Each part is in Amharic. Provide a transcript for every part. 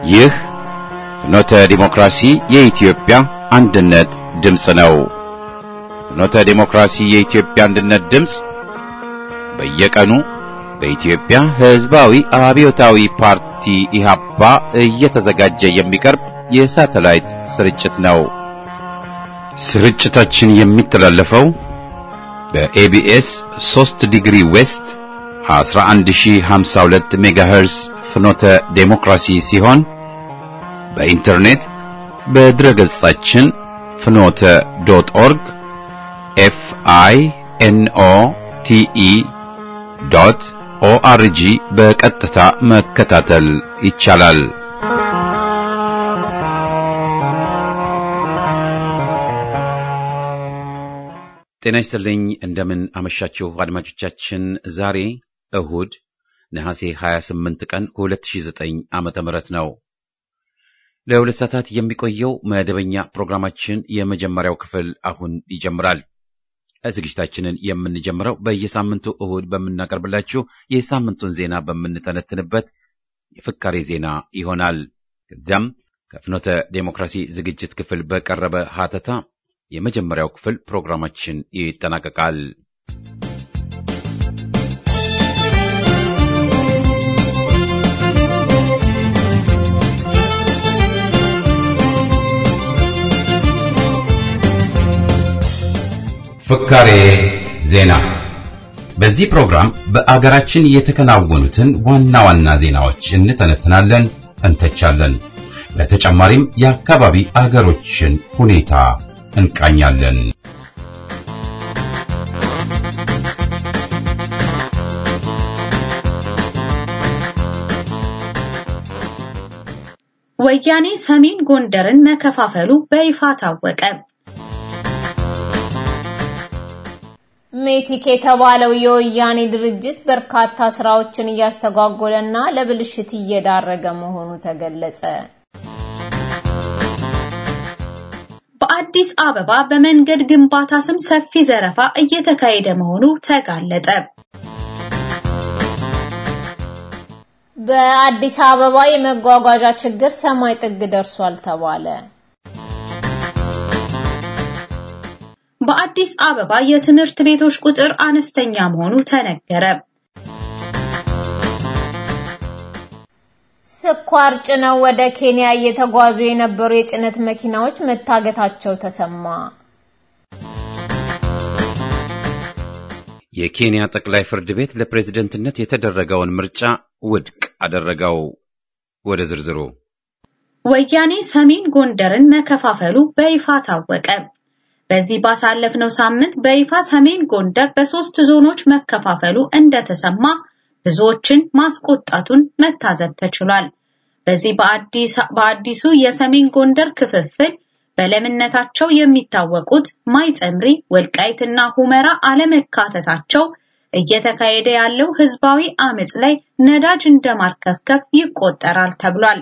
ይህ ፍኖተ ዲሞክራሲ የኢትዮጵያ አንድነት ድምፅ ነው። ፍኖተ ዲሞክራሲ የኢትዮጵያ አንድነት ድምፅ በየቀኑ በኢትዮጵያ ሕዝባዊ አብዮታዊ ፓርቲ ኢህአፓ እየተዘጋጀ የሚቀርብ የሳተላይት ስርጭት ነው። ስርጭታችን የሚተላለፈው በኤቢኤስ 3 ዲግሪ ዌስት 11052 ሜጋሄርስ ፍኖተ ዴሞክራሲ ሲሆን በኢንተርኔት በድረገጻችን ፍኖተ ዶት ኦርግ ኤፍ አይ ኤን ኦ ቲ ኢ ዶት ኦአርጂ በቀጥታ መከታተል ይቻላል። ጤና ይስጥልኝ። እንደምን አመሻችሁ አድማጮቻችን። ዛሬ እሁድ ነሐሴ 28 ቀን 2009 ዓመተ ምህረት ነው። ለሁለት ሰዓታት የሚቆየው መደበኛ ፕሮግራማችን የመጀመሪያው ክፍል አሁን ይጀምራል። ዝግጅታችንን የምንጀምረው በየሳምንቱ እሁድ በምናቀርብላችሁ የሳምንቱን ዜና በምንተነትንበት የፍካሬ ዜና ይሆናል። ከዚያም ከፍኖተ ዴሞክራሲ ዝግጅት ክፍል በቀረበ ሀተታ የመጀመሪያው ክፍል ፕሮግራማችን ይጠናቀቃል። ፍካሬ ዜና። በዚህ ፕሮግራም በአገራችን የተከናወኑትን ዋና ዋና ዜናዎች እንተነትናለን፣ እንተቻለን። በተጨማሪም የአካባቢ አገሮችን ሁኔታ እንቃኛለን። ወያኔ ሰሜን ጎንደርን መከፋፈሉ በይፋ ታወቀ። ሜቲክ የተባለው የወያኔ ድርጅት በርካታ ስራዎችን እያስተጓጎለና ለብልሽት እየዳረገ መሆኑ ተገለጸ። በአዲስ አበባ በመንገድ ግንባታ ስም ሰፊ ዘረፋ እየተካሄደ መሆኑ ተጋለጠ። በአዲስ አበባ የመጓጓዣ ችግር ሰማይ ጥግ ደርሷል ተባለ። በአዲስ አበባ የትምህርት ቤቶች ቁጥር አነስተኛ መሆኑ ተነገረ። ስኳር ጭነው ወደ ኬንያ እየተጓዙ የነበሩ የጭነት መኪናዎች መታገታቸው ተሰማ። የኬንያ ጠቅላይ ፍርድ ቤት ለፕሬዝደንትነት የተደረገውን ምርጫ ውድቅ አደረገው። ወደ ዝርዝሩ ወያኔ ሰሜን ጎንደርን መከፋፈሉ በይፋ ታወቀ። በዚህ ባሳለፍነው ሳምንት በይፋ ሰሜን ጎንደር በሶስት ዞኖች መከፋፈሉ እንደተሰማ ብዙዎችን ማስቆጣቱን መታዘብ ተችሏል። በዚህ በአዲሱ የሰሜን ጎንደር ክፍፍል በለምነታቸው የሚታወቁት ማይጸምሪ፣ ወልቃይትና ሁመራ አለመካተታቸው እየተካሄደ ያለው ህዝባዊ አመጽ ላይ ነዳጅ እንደማርከፍከፍ ይቆጠራል ተብሏል።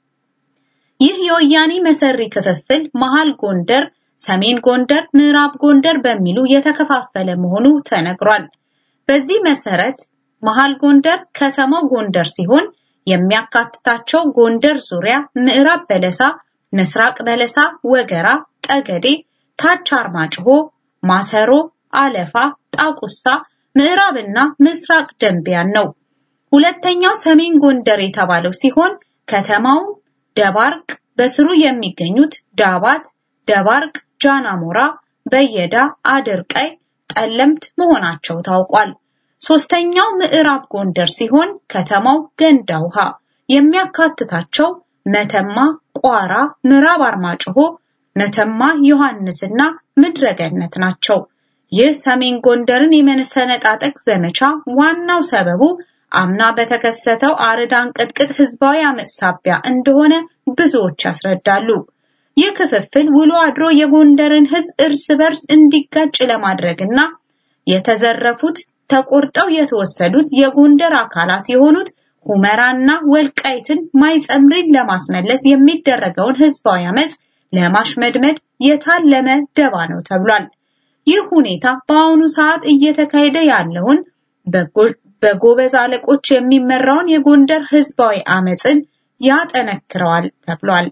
ይህ የወያኔ መሰሪ ክፍፍል መሃል ጎንደር ሰሜን ጎንደር፣ ምዕራብ ጎንደር በሚሉ የተከፋፈለ መሆኑ ተነግሯል። በዚህ መሰረት መሃል ጎንደር ከተማው ጎንደር ሲሆን የሚያካትታቸው ጎንደር ዙሪያ፣ ምዕራብ በለሳ፣ ምስራቅ በለሳ፣ ወገራ፣ ጠገዴ፣ ታች አርማጭሆ፣ ማሰሮ፣ አለፋ፣ ጣቁሳ፣ ምዕራብና ምስራቅ ደንቢያን ነው። ሁለተኛው ሰሜን ጎንደር የተባለው ሲሆን ከተማው ደባርቅ፣ በስሩ የሚገኙት ዳባት ደባርቅ፣ ጃናሞራ፣ በየዳ፣ አድርቀይ፣ ጠለምት መሆናቸው ታውቋል። ሶስተኛው ምዕራብ ጎንደር ሲሆን ከተማው ገንዳ ውሃ የሚያካትታቸው መተማ፣ ቋራ፣ ምዕራብ አርማጭሆ፣ መተማ ዮሐንስና ምድረገነት ናቸው። ይህ ሰሜን ጎንደርን የመሰነጣጠቅ ዘመቻ ዋናው ሰበቡ አምና በተከሰተው አርዳን ቅጥቅጥ ህዝባዊ አመጽ ሳቢያ እንደሆነ ብዙዎች ያስረዳሉ። ይህ ክፍፍል ውሎ አድሮ የጎንደርን ህዝብ እርስ በርስ እንዲጋጭ ለማድረግና የተዘረፉት ተቆርጠው የተወሰዱት የጎንደር አካላት የሆኑት ሁመራና ወልቃይትን ማይጸምሪን ለማስመለስ የሚደረገውን ህዝባዊ አመጽ ለማሽመድመድ የታለመ ደባ ነው ተብሏል። ይህ ሁኔታ በአሁኑ ሰዓት እየተካሄደ ያለውን በጎበዝ አለቆች የሚመራውን የጎንደር ህዝባዊ አመጽን ያጠነክረዋል ተብሏል።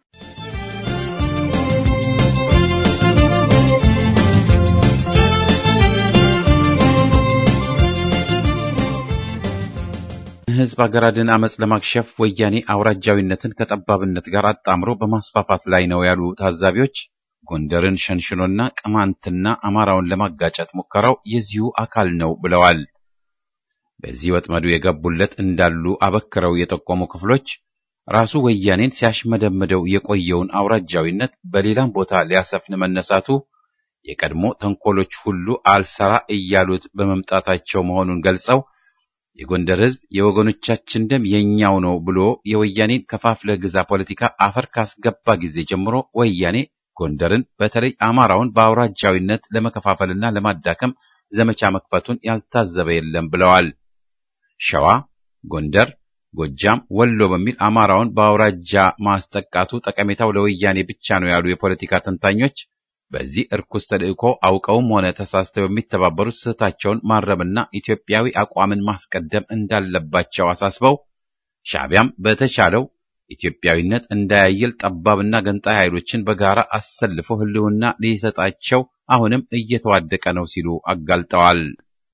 ህዝብ አገራድን አመፅ ለማክሸፍ ወያኔ አውራጃዊነትን ከጠባብነት ጋር አጣምሮ በማስፋፋት ላይ ነው ያሉ ታዛቢዎች ጎንደርን ሸንሽኖና ቅማንትና አማራውን ለማጋጨት ሙከራው የዚሁ አካል ነው ብለዋል። በዚህ ወጥመዱ የገቡለት እንዳሉ አበክረው የጠቆሙ ክፍሎች ራሱ ወያኔን ሲያሽመደምደው የቆየውን አውራጃዊነት በሌላም ቦታ ሊያሰፍን መነሳቱ የቀድሞ ተንኮሎች ሁሉ አልሰራ እያሉት በመምጣታቸው መሆኑን ገልጸው የጎንደር ህዝብ የወገኖቻችን ደም የኛው ነው ብሎ የወያኔን ከፋፍለህ ግዛ ፖለቲካ አፈር ካስገባ ጊዜ ጀምሮ ወያኔ ጎንደርን በተለይ አማራውን በአውራጃዊነት ለመከፋፈልና ለማዳከም ዘመቻ መክፈቱን ያልታዘበ የለም ብለዋል። ሸዋ፣ ጎንደር፣ ጎጃም፣ ወሎ በሚል አማራውን በአውራጃ ማስጠቃቱ ጠቀሜታው ለወያኔ ብቻ ነው ያሉ የፖለቲካ ተንታኞች በዚህ እርኩስ ተልእኮ አውቀውም ሆነ ተሳስተው የሚተባበሩት ስህተታቸውን ማረምና ኢትዮጵያዊ አቋምን ማስቀደም እንዳለባቸው አሳስበው ሻዕቢያም በተቻለው ኢትዮጵያዊነት እንዳያየል ጠባብና ገንጣይ ኃይሎችን በጋራ አሰልፎ ህልውና ሊሰጣቸው አሁንም እየተዋደቀ ነው ሲሉ አጋልጠዋል።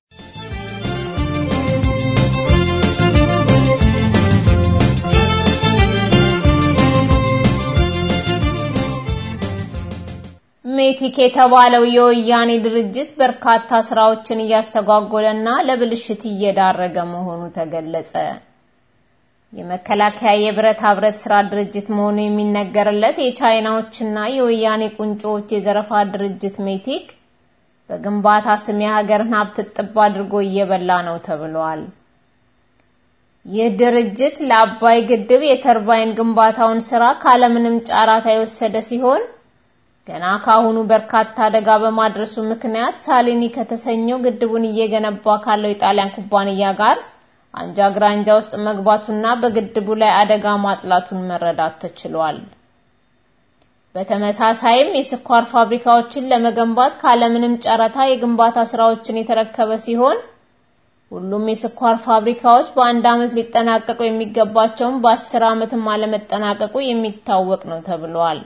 ሜቲክ የተባለው የወያኔ ድርጅት በርካታ ስራዎችን እያስተጓጎለና ለብልሽት እየዳረገ መሆኑ ተገለጸ። የመከላከያ የብረታ ብረት ስራ ድርጅት መሆኑ የሚነገርለት የቻይናዎችና የወያኔ ቁንጮዎች የዘረፋ ድርጅት ሜቲክ በግንባታ ስም የሀገርን ሀብት ጥብ አድርጎ እየበላ ነው ተብሏል። ይህ ድርጅት ለአባይ ግድብ የተርባይን ግንባታውን ስራ ካለምንም ጫራታ የወሰደ ሲሆን ገና ካሁኑ በርካታ አደጋ በማድረሱ ምክንያት ሳሊኒ ከተሰኘው ግድቡን እየገነባ ካለው የጣሊያን ኩባንያ ጋር አንጃ ግራንጃ ውስጥ መግባቱና በግድቡ ላይ አደጋ ማጥላቱን መረዳት ተችሏል። በተመሳሳይም የስኳር ፋብሪካዎችን ለመገንባት ካለምንም ጨረታ የግንባታ ስራዎችን የተረከበ ሲሆን ሁሉም የስኳር ፋብሪካዎች በአንድ ዓመት ሊጠናቀቁ የሚገባቸውን በአስር ዓመትም አለመጠናቀቁ የሚታወቅ ነው ተብሏል።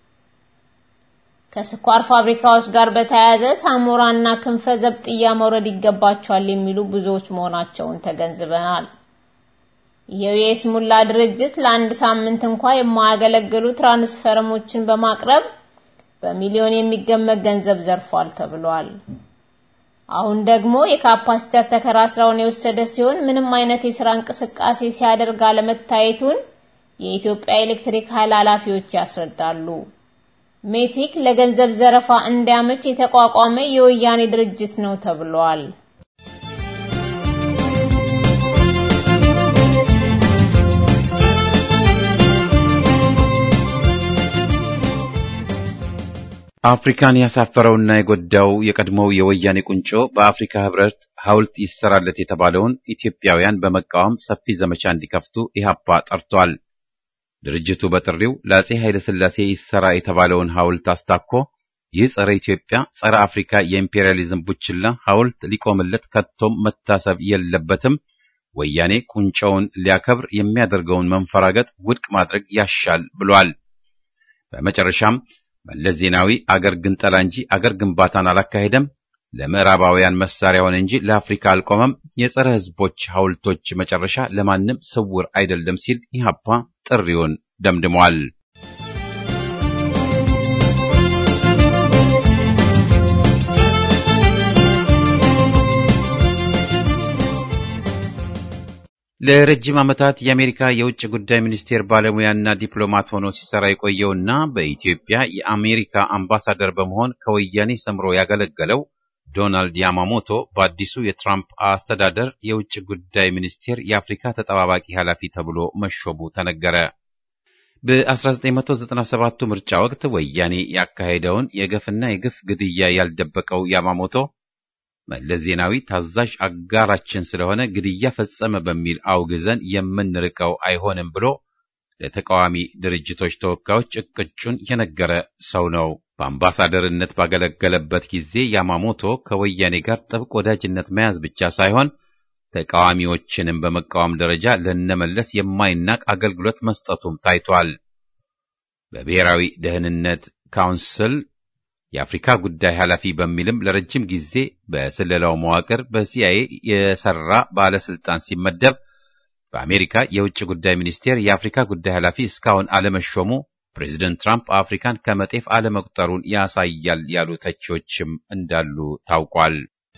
ከስኳር ፋብሪካዎች ጋር በተያያዘ ሳሞራና ክንፈ ዘብጥያ መውረድ ይገባቸዋል የሚሉ ብዙዎች መሆናቸውን ተገንዝበናል። ይኸው የስሙላ ድርጅት ለአንድ ሳምንት እንኳ የማያገለግሉ ትራንስፈርሞችን በማቅረብ በሚሊዮን የሚገመት ገንዘብ ዘርፏል ተብሏል። አሁን ደግሞ የካፓሲተር ተከራ ስራውን የወሰደ ሲሆን ምንም አይነት የስራ እንቅስቃሴ ሲያደርግ አለመታየቱን የኢትዮጵያ ኤሌክትሪክ ኃይል ኃላፊዎች ያስረዳሉ። ሜቲክ ለገንዘብ ዘረፋ እንዲያመች የተቋቋመ የወያኔ ድርጅት ነው ተብሏል። አፍሪካን ያሳፈረውና የጎዳው የቀድሞው የወያኔ ቁንጮ በአፍሪካ ህብረት ሐውልት ይሰራለት የተባለውን ኢትዮጵያውያን በመቃወም ሰፊ ዘመቻ እንዲከፍቱ ኢህአፓ ጠርቷል። ድርጅቱ በጥሪው ለአጼ ኃይለ ሥላሴ ይሰራ የተባለውን ሐውልት አስታኮ ይህ ጸረ ኢትዮጵያ፣ ጸረ አፍሪካ የኢምፔሪያሊዝም ቡችላ ሐውልት ሊቆምለት ከቶም መታሰብ የለበትም፣ ወያኔ ቁንጮውን ሊያከብር የሚያደርገውን መንፈራገጥ ውድቅ ማድረግ ያሻል ብሏል። በመጨረሻም መለስ ዜናዊ አገር ግንጠላ እንጂ አገር ግንባታን አላካሄደም፣ ለምዕራባውያን መሳሪያ ሆነ እንጂ ለአፍሪካ አልቆመም፣ የጸረ ህዝቦች ሐውልቶች መጨረሻ ለማንም ስውር አይደለም ሲል ኢህአፓ ጥሪውን ደምድሟል። ለረጅም ዓመታት የአሜሪካ የውጭ ጉዳይ ሚኒስቴር ባለሙያና ዲፕሎማት ሆኖ ሲሰራ የቆየውና በኢትዮጵያ የአሜሪካ አምባሳደር በመሆን ከወያኔ ሰምሮ ያገለገለው ዶናልድ ያማሞቶ በአዲሱ የትራምፕ አስተዳደር የውጭ ጉዳይ ሚኒስቴር የአፍሪካ ተጠባባቂ ኃላፊ ተብሎ መሾሙ ተነገረ። በ1997ቱ ምርጫ ወቅት ወያኔ ያካሄደውን የገፍና የግፍ ግድያ ያልደበቀው ያማሞቶ መለስ ዜናዊ ታዛዥ አጋራችን ስለሆነ ግድያ ፈጸመ በሚል አውግዘን የምንርቀው አይሆንም ብሎ ለተቃዋሚ ድርጅቶች ተወካዮች እቅጩን የነገረ ሰው ነው። በአምባሳደርነት ባገለገለበት ጊዜ ያማሞቶ ከወያኔ ጋር ጥብቅ ወዳጅነት መያዝ ብቻ ሳይሆን ተቃዋሚዎችንም በመቃወም ደረጃ ለነመለስ የማይናቅ አገልግሎት መስጠቱም ታይቷል። በብሔራዊ ደህንነት ካውንስል የአፍሪካ ጉዳይ ኃላፊ በሚልም ለረጅም ጊዜ በስለላው መዋቅር በሲአይኤ የሰራ ባለስልጣን ሲመደብ በአሜሪካ የውጭ ጉዳይ ሚኒስቴር የአፍሪካ ጉዳይ ኃላፊ እስካሁን አለመሾሙ ፕሬዚደንት ትራምፕ አፍሪካን ከመጤፍ አለመቁጠሩን ያሳያል ያሉ ተቺዎችም እንዳሉ ታውቋል።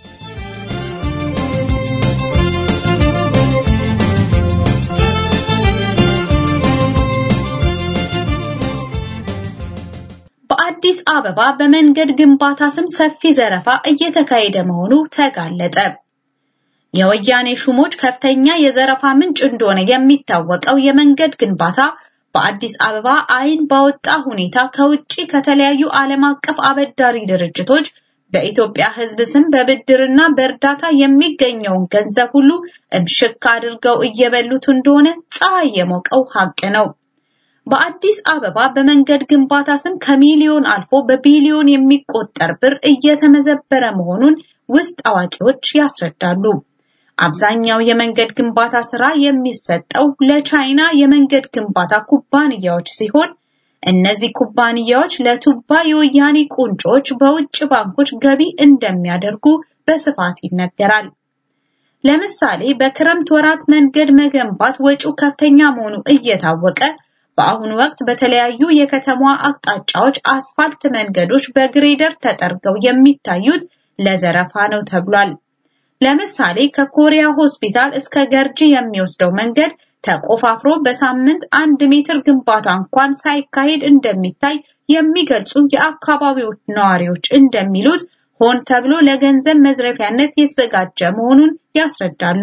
በአዲስ አበባ በመንገድ ግንባታ ስም ሰፊ ዘረፋ እየተካሄደ መሆኑ ተጋለጠ። የወያኔ ሹሞች ከፍተኛ የዘረፋ ምንጭ እንደሆነ የሚታወቀው የመንገድ ግንባታ በአዲስ አበባ ዓይን ባወጣ ሁኔታ ከውጪ ከተለያዩ ዓለም አቀፍ አበዳሪ ድርጅቶች በኢትዮጵያ ሕዝብ ስም በብድርና በእርዳታ የሚገኘውን ገንዘብ ሁሉ እምሽክ አድርገው እየበሉት እንደሆነ ፀሐይ የሞቀው ሀቅ ነው። በአዲስ አበባ በመንገድ ግንባታ ስም ከሚሊዮን አልፎ በቢሊዮን የሚቆጠር ብር እየተመዘበረ መሆኑን ውስጥ አዋቂዎች ያስረዳሉ። አብዛኛው የመንገድ ግንባታ ስራ የሚሰጠው ለቻይና የመንገድ ግንባታ ኩባንያዎች ሲሆን እነዚህ ኩባንያዎች ለቱባ የወያኔ ቁንጮች በውጭ ባንኮች ገቢ እንደሚያደርጉ በስፋት ይነገራል። ለምሳሌ በክረምት ወራት መንገድ መገንባት ወጪው ከፍተኛ መሆኑ እየታወቀ በአሁኑ ወቅት በተለያዩ የከተማዋ አቅጣጫዎች አስፋልት መንገዶች በግሬደር ተጠርገው የሚታዩት ለዘረፋ ነው ተብሏል። ለምሳሌ ከኮሪያ ሆስፒታል እስከ ገርጂ የሚወስደው መንገድ ተቆፋፍሮ በሳምንት አንድ ሜትር ግንባታ እንኳን ሳይካሄድ እንደሚታይ የሚገልጹ የአካባቢው ነዋሪዎች እንደሚሉት ሆን ተብሎ ለገንዘብ መዝረፊያነት የተዘጋጀ መሆኑን ያስረዳሉ።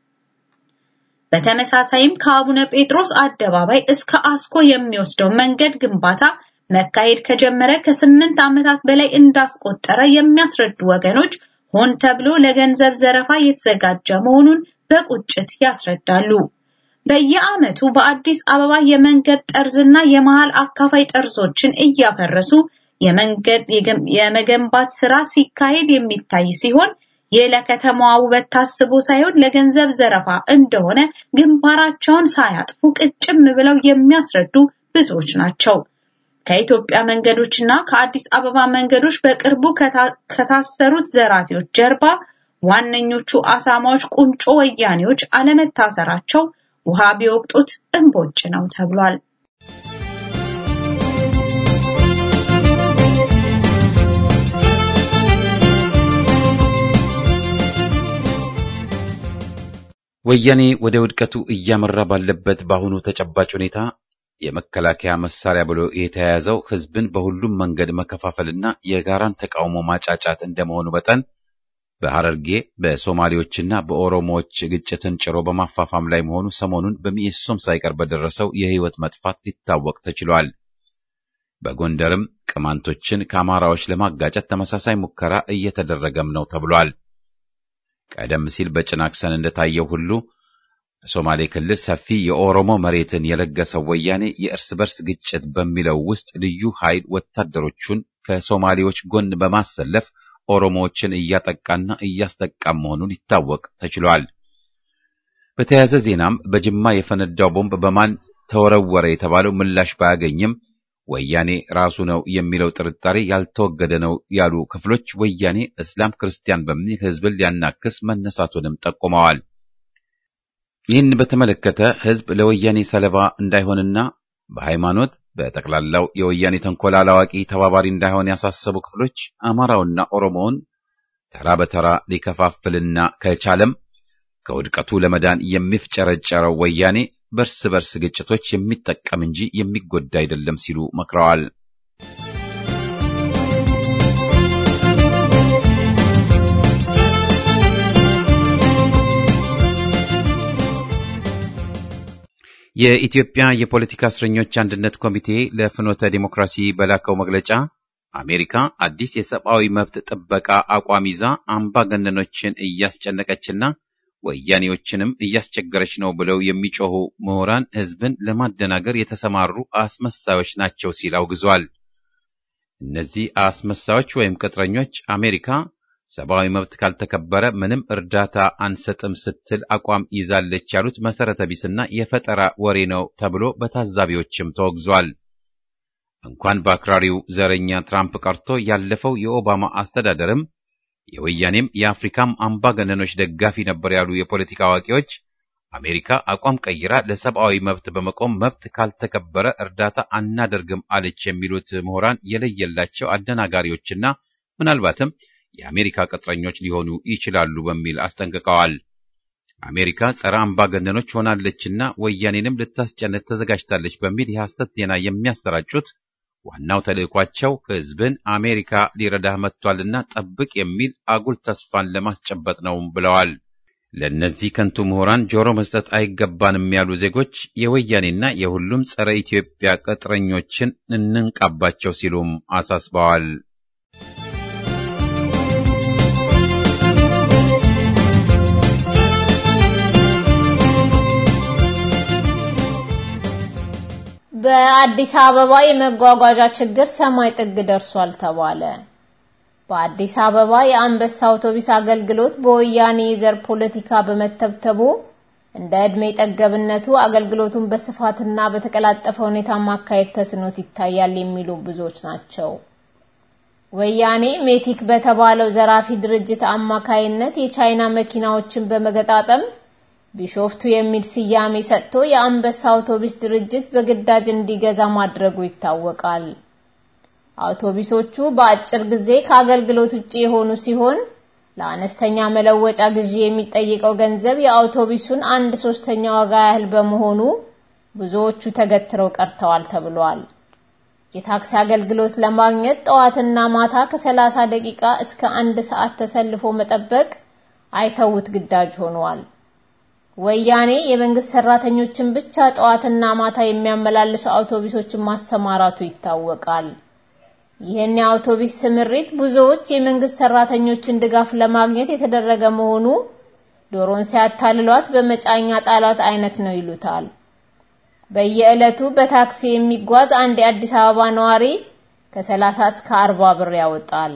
በተመሳሳይም ከአቡነ ጴጥሮስ አደባባይ እስከ አስኮ የሚወስደው መንገድ ግንባታ መካሄድ ከጀመረ ከስምንት ዓመታት በላይ እንዳስቆጠረ የሚያስረዱ ወገኖች ሆን ተብሎ ለገንዘብ ዘረፋ የተዘጋጀ መሆኑን በቁጭት ያስረዳሉ። በየዓመቱ በአዲስ አበባ የመንገድ ጠርዝና የመሃል አካፋይ ጠርዞችን እያፈረሱ የመንገድ የመገንባት ስራ ሲካሄድ የሚታይ ሲሆን ይህ ለከተማዋ ውበት ታስቦ ሳይሆን ለገንዘብ ዘረፋ እንደሆነ ግንባራቸውን ሳያጥፉ ቅጭም ብለው የሚያስረዱ ብዙዎች ናቸው። ከኢትዮጵያ መንገዶችና ከአዲስ አበባ መንገዶች በቅርቡ ከታሰሩት ዘራፊዎች ጀርባ ዋነኞቹ አሳማዎች ቁንጮ ወያኔዎች አለመታሰራቸው ውሃ ቢወቅጡት እምቦጭ ነው ተብሏል። ወያኔ ወደ ውድቀቱ እያመራ ባለበት በአሁኑ ተጨባጭ ሁኔታ የመከላከያ መሳሪያ ብሎ የተያያዘው ሕዝብን በሁሉም መንገድ መከፋፈልና የጋራን ተቃውሞ ማጫጫት እንደመሆኑ መጠን በሐረርጌ በሶማሌዎችና በኦሮሞዎች ግጭትን ጭሮ በማፋፋም ላይ መሆኑ ሰሞኑን በሚኤሶም ሳይቀር በደረሰው የሕይወት መጥፋት ሊታወቅ ተችሏል። በጎንደርም ቅማንቶችን ከአማራዎች ለማጋጨት ተመሳሳይ ሙከራ እየተደረገም ነው ተብሏል። ቀደም ሲል በጭናክሰን እንደታየው ሁሉ በሶማሌ ክልል ሰፊ የኦሮሞ መሬትን የለገሰው ወያኔ የእርስ በርስ ግጭት በሚለው ውስጥ ልዩ ኃይል ወታደሮቹን ከሶማሌዎች ጎን በማሰለፍ ኦሮሞዎችን እያጠቃና እያስጠቃም መሆኑን ሊታወቅ ተችሏል። በተያያዘ ዜናም በጅማ የፈነዳው ቦምብ በማን ተወረወረ የተባለው ምላሽ ባያገኝም ወያኔ ራሱ ነው የሚለው ጥርጣሬ ያልተወገደ ነው ያሉ ክፍሎች ወያኔ እስላም ክርስቲያን በሚል ሕዝብን ሊያናክስ መነሳቱንም ጠቁመዋል። ይህን በተመለከተ ሕዝብ ለወያኔ ሰለባ እንዳይሆንና በሃይማኖት በጠቅላላው የወያኔ ተንኮል አላዋቂ ተባባሪ እንዳይሆን ያሳሰቡ ክፍሎች አማራውና ኦሮሞውን ተራ በተራ ሊከፋፍልና ከቻለም ከውድቀቱ ለመዳን የሚፍጨረጨረው ወያኔ በርስ በርስ ግጭቶች የሚጠቀም እንጂ የሚጎዳ አይደለም ሲሉ መክረዋል። የኢትዮጵያ የፖለቲካ እስረኞች አንድነት ኮሚቴ ለፍኖተ ዲሞክራሲ በላከው መግለጫ አሜሪካ አዲስ የሰብአዊ መብት ጥበቃ አቋም ይዛ አምባገነኖችን እያስጨነቀችና ወያኔዎችንም እያስቸገረች ነው ብለው የሚጮሁ ምሁራን ሕዝብን ለማደናገር የተሰማሩ አስመሳዮች ናቸው ሲል አውግዟል። እነዚህ አስመሳዮች ወይም ቅጥረኞች አሜሪካ ሰብአዊ መብት ካልተከበረ ምንም እርዳታ አንሰጥም ስትል አቋም ይዛለች ያሉት መሰረተ ቢስና የፈጠራ ወሬ ነው ተብሎ በታዛቢዎችም ተወግዟል። እንኳን በአክራሪው ዘረኛ ትራምፕ ቀርቶ ያለፈው የኦባማ አስተዳደርም የወያኔም የአፍሪካም አምባገነኖች ደጋፊ ነበር ያሉ የፖለቲካ አዋቂዎች አሜሪካ አቋም ቀይራ ለሰብአዊ መብት በመቆም መብት ካልተከበረ እርዳታ አናደርግም አለች የሚሉት ምሁራን የለየላቸው አደናጋሪዎችና ምናልባትም የአሜሪካ ቅጥረኞች ሊሆኑ ይችላሉ በሚል አስጠንቅቀዋል። አሜሪካ ጸረ አምባገነኖች ሆናለችና ወያኔንም ልታስጨንቅ ተዘጋጅታለች በሚል የሐሰት ዜና የሚያሰራጩት ዋናው ተልዕኳቸው ሕዝብን አሜሪካ ሊረዳህ መጥቷልና ጠብቅ የሚል አጉል ተስፋን ለማስጨበጥ ነው ብለዋል። ለእነዚህ ከንቱ ምሁራን ጆሮ መስጠት አይገባንም ያሉ ዜጎች የወያኔና የሁሉም ጸረ ኢትዮጵያ ቅጥረኞችን እንንቃባቸው ሲሉም አሳስበዋል። በአዲስ አበባ የመጓጓዣ ችግር ሰማይ ጥግ ደርሷል ተባለ። በአዲስ አበባ የአንበሳ አውቶቡስ አገልግሎት በወያኔ የዘር ፖለቲካ በመተብተቡ እንደ ዕድሜ ጠገብነቱ አገልግሎቱን በስፋትና በተቀላጠፈ ሁኔታ ማካሄድ ተስኖት ይታያል የሚሉ ብዙዎች ናቸው። ወያኔ ሜቲክ በተባለው ዘራፊ ድርጅት አማካይነት የቻይና መኪናዎችን በመገጣጠም ቢሾፍቱ የሚል ስያሜ ሰጥቶ የአንበሳ አውቶቡስ ድርጅት በግዳጅ እንዲገዛ ማድረጉ ይታወቃል። አውቶቡሶቹ በአጭር ጊዜ ከአገልግሎት ውጪ የሆኑ ሲሆን ለአነስተኛ መለወጫ ግዢ የሚጠይቀው ገንዘብ የአውቶቡሱን አንድ ሶስተኛ ዋጋ ያህል በመሆኑ ብዙዎቹ ተገትረው ቀርተዋል ተብሏል። የታክሲ አገልግሎት ለማግኘት ጠዋትና ማታ ከ30 ደቂቃ እስከ አንድ ሰዓት ተሰልፎ መጠበቅ አይተውት ግዳጅ ሆኗል። ወያኔ የመንግስት ሰራተኞችን ብቻ ጠዋትና ማታ የሚያመላልሱ አውቶቡሶችን ማሰማራቱ ይታወቃል። ይህን የአውቶቡስ ስምሪት ብዙዎች የመንግስት ሰራተኞችን ድጋፍ ለማግኘት የተደረገ መሆኑ ዶሮን ሲያታልሏት በመጫኛ ጣሏት አይነት ነው ይሉታል። በየዕለቱ በታክሲ የሚጓዝ አንድ የአዲስ አበባ ነዋሪ ከ30 እስከ 40 ብር ያወጣል።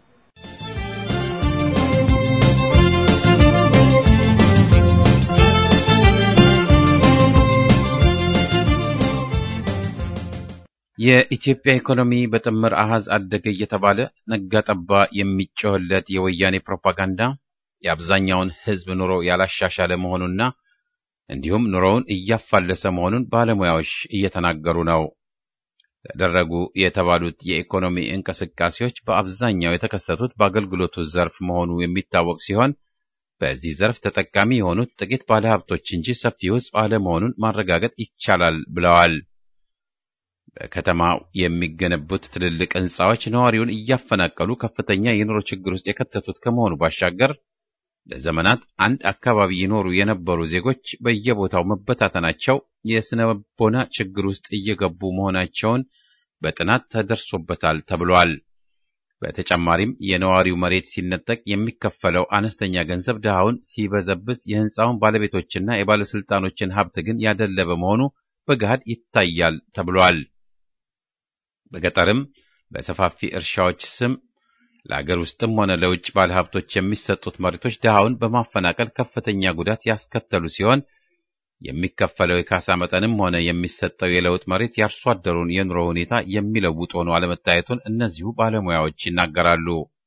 የኢትዮጵያ ኢኮኖሚ በጥምር አሃዝ አደገ እየተባለ ነጋጠባ የሚጮህለት የወያኔ ፕሮፓጋንዳ የአብዛኛውን ሕዝብ ኑሮ ያላሻሻለ መሆኑና እንዲሁም ኑሮውን እያፋለሰ መሆኑን ባለሙያዎች እየተናገሩ ነው። ተደረጉ የተባሉት የኢኮኖሚ እንቅስቃሴዎች በአብዛኛው የተከሰቱት በአገልግሎቱ ዘርፍ መሆኑ የሚታወቅ ሲሆን በዚህ ዘርፍ ተጠቃሚ የሆኑት ጥቂት ባለሀብቶች እንጂ ሰፊው ሕዝብ አለመሆኑን ማረጋገጥ ይቻላል ብለዋል። በከተማው የሚገነቡት ትልልቅ ሕንፃዎች ነዋሪውን እያፈናቀሉ ከፍተኛ የኑሮ ችግር ውስጥ የከተቱት ከመሆኑ ባሻገር ለዘመናት አንድ አካባቢ ይኖሩ የነበሩ ዜጎች በየቦታው መበታተናቸው የስነ ልቦና ችግር ውስጥ እየገቡ መሆናቸውን በጥናት ተደርሶበታል ተብሏል። በተጨማሪም የነዋሪው መሬት ሲነጠቅ የሚከፈለው አነስተኛ ገንዘብ ድሃውን ሲበዘብዝ የሕንፃውን ባለቤቶችና የባለስልጣኖችን ሀብት ግን ያደለበ መሆኑ በገሃድ ይታያል ተብሏል። በገጠርም በሰፋፊ እርሻዎች ስም ለአገር ውስጥም ሆነ ለውጭ ባለሀብቶች የሚሰጡት መሬቶች ድሃውን በማፈናቀል ከፍተኛ ጉዳት ያስከተሉ ሲሆን የሚከፈለው የካሳ መጠንም ሆነ የሚሰጠው የለውጥ መሬት የአርሶ አደሩን የኑሮ ሁኔታ የሚለውጥ ሆኖ አለመታየቱን እነዚሁ ባለሙያዎች ይናገራሉ።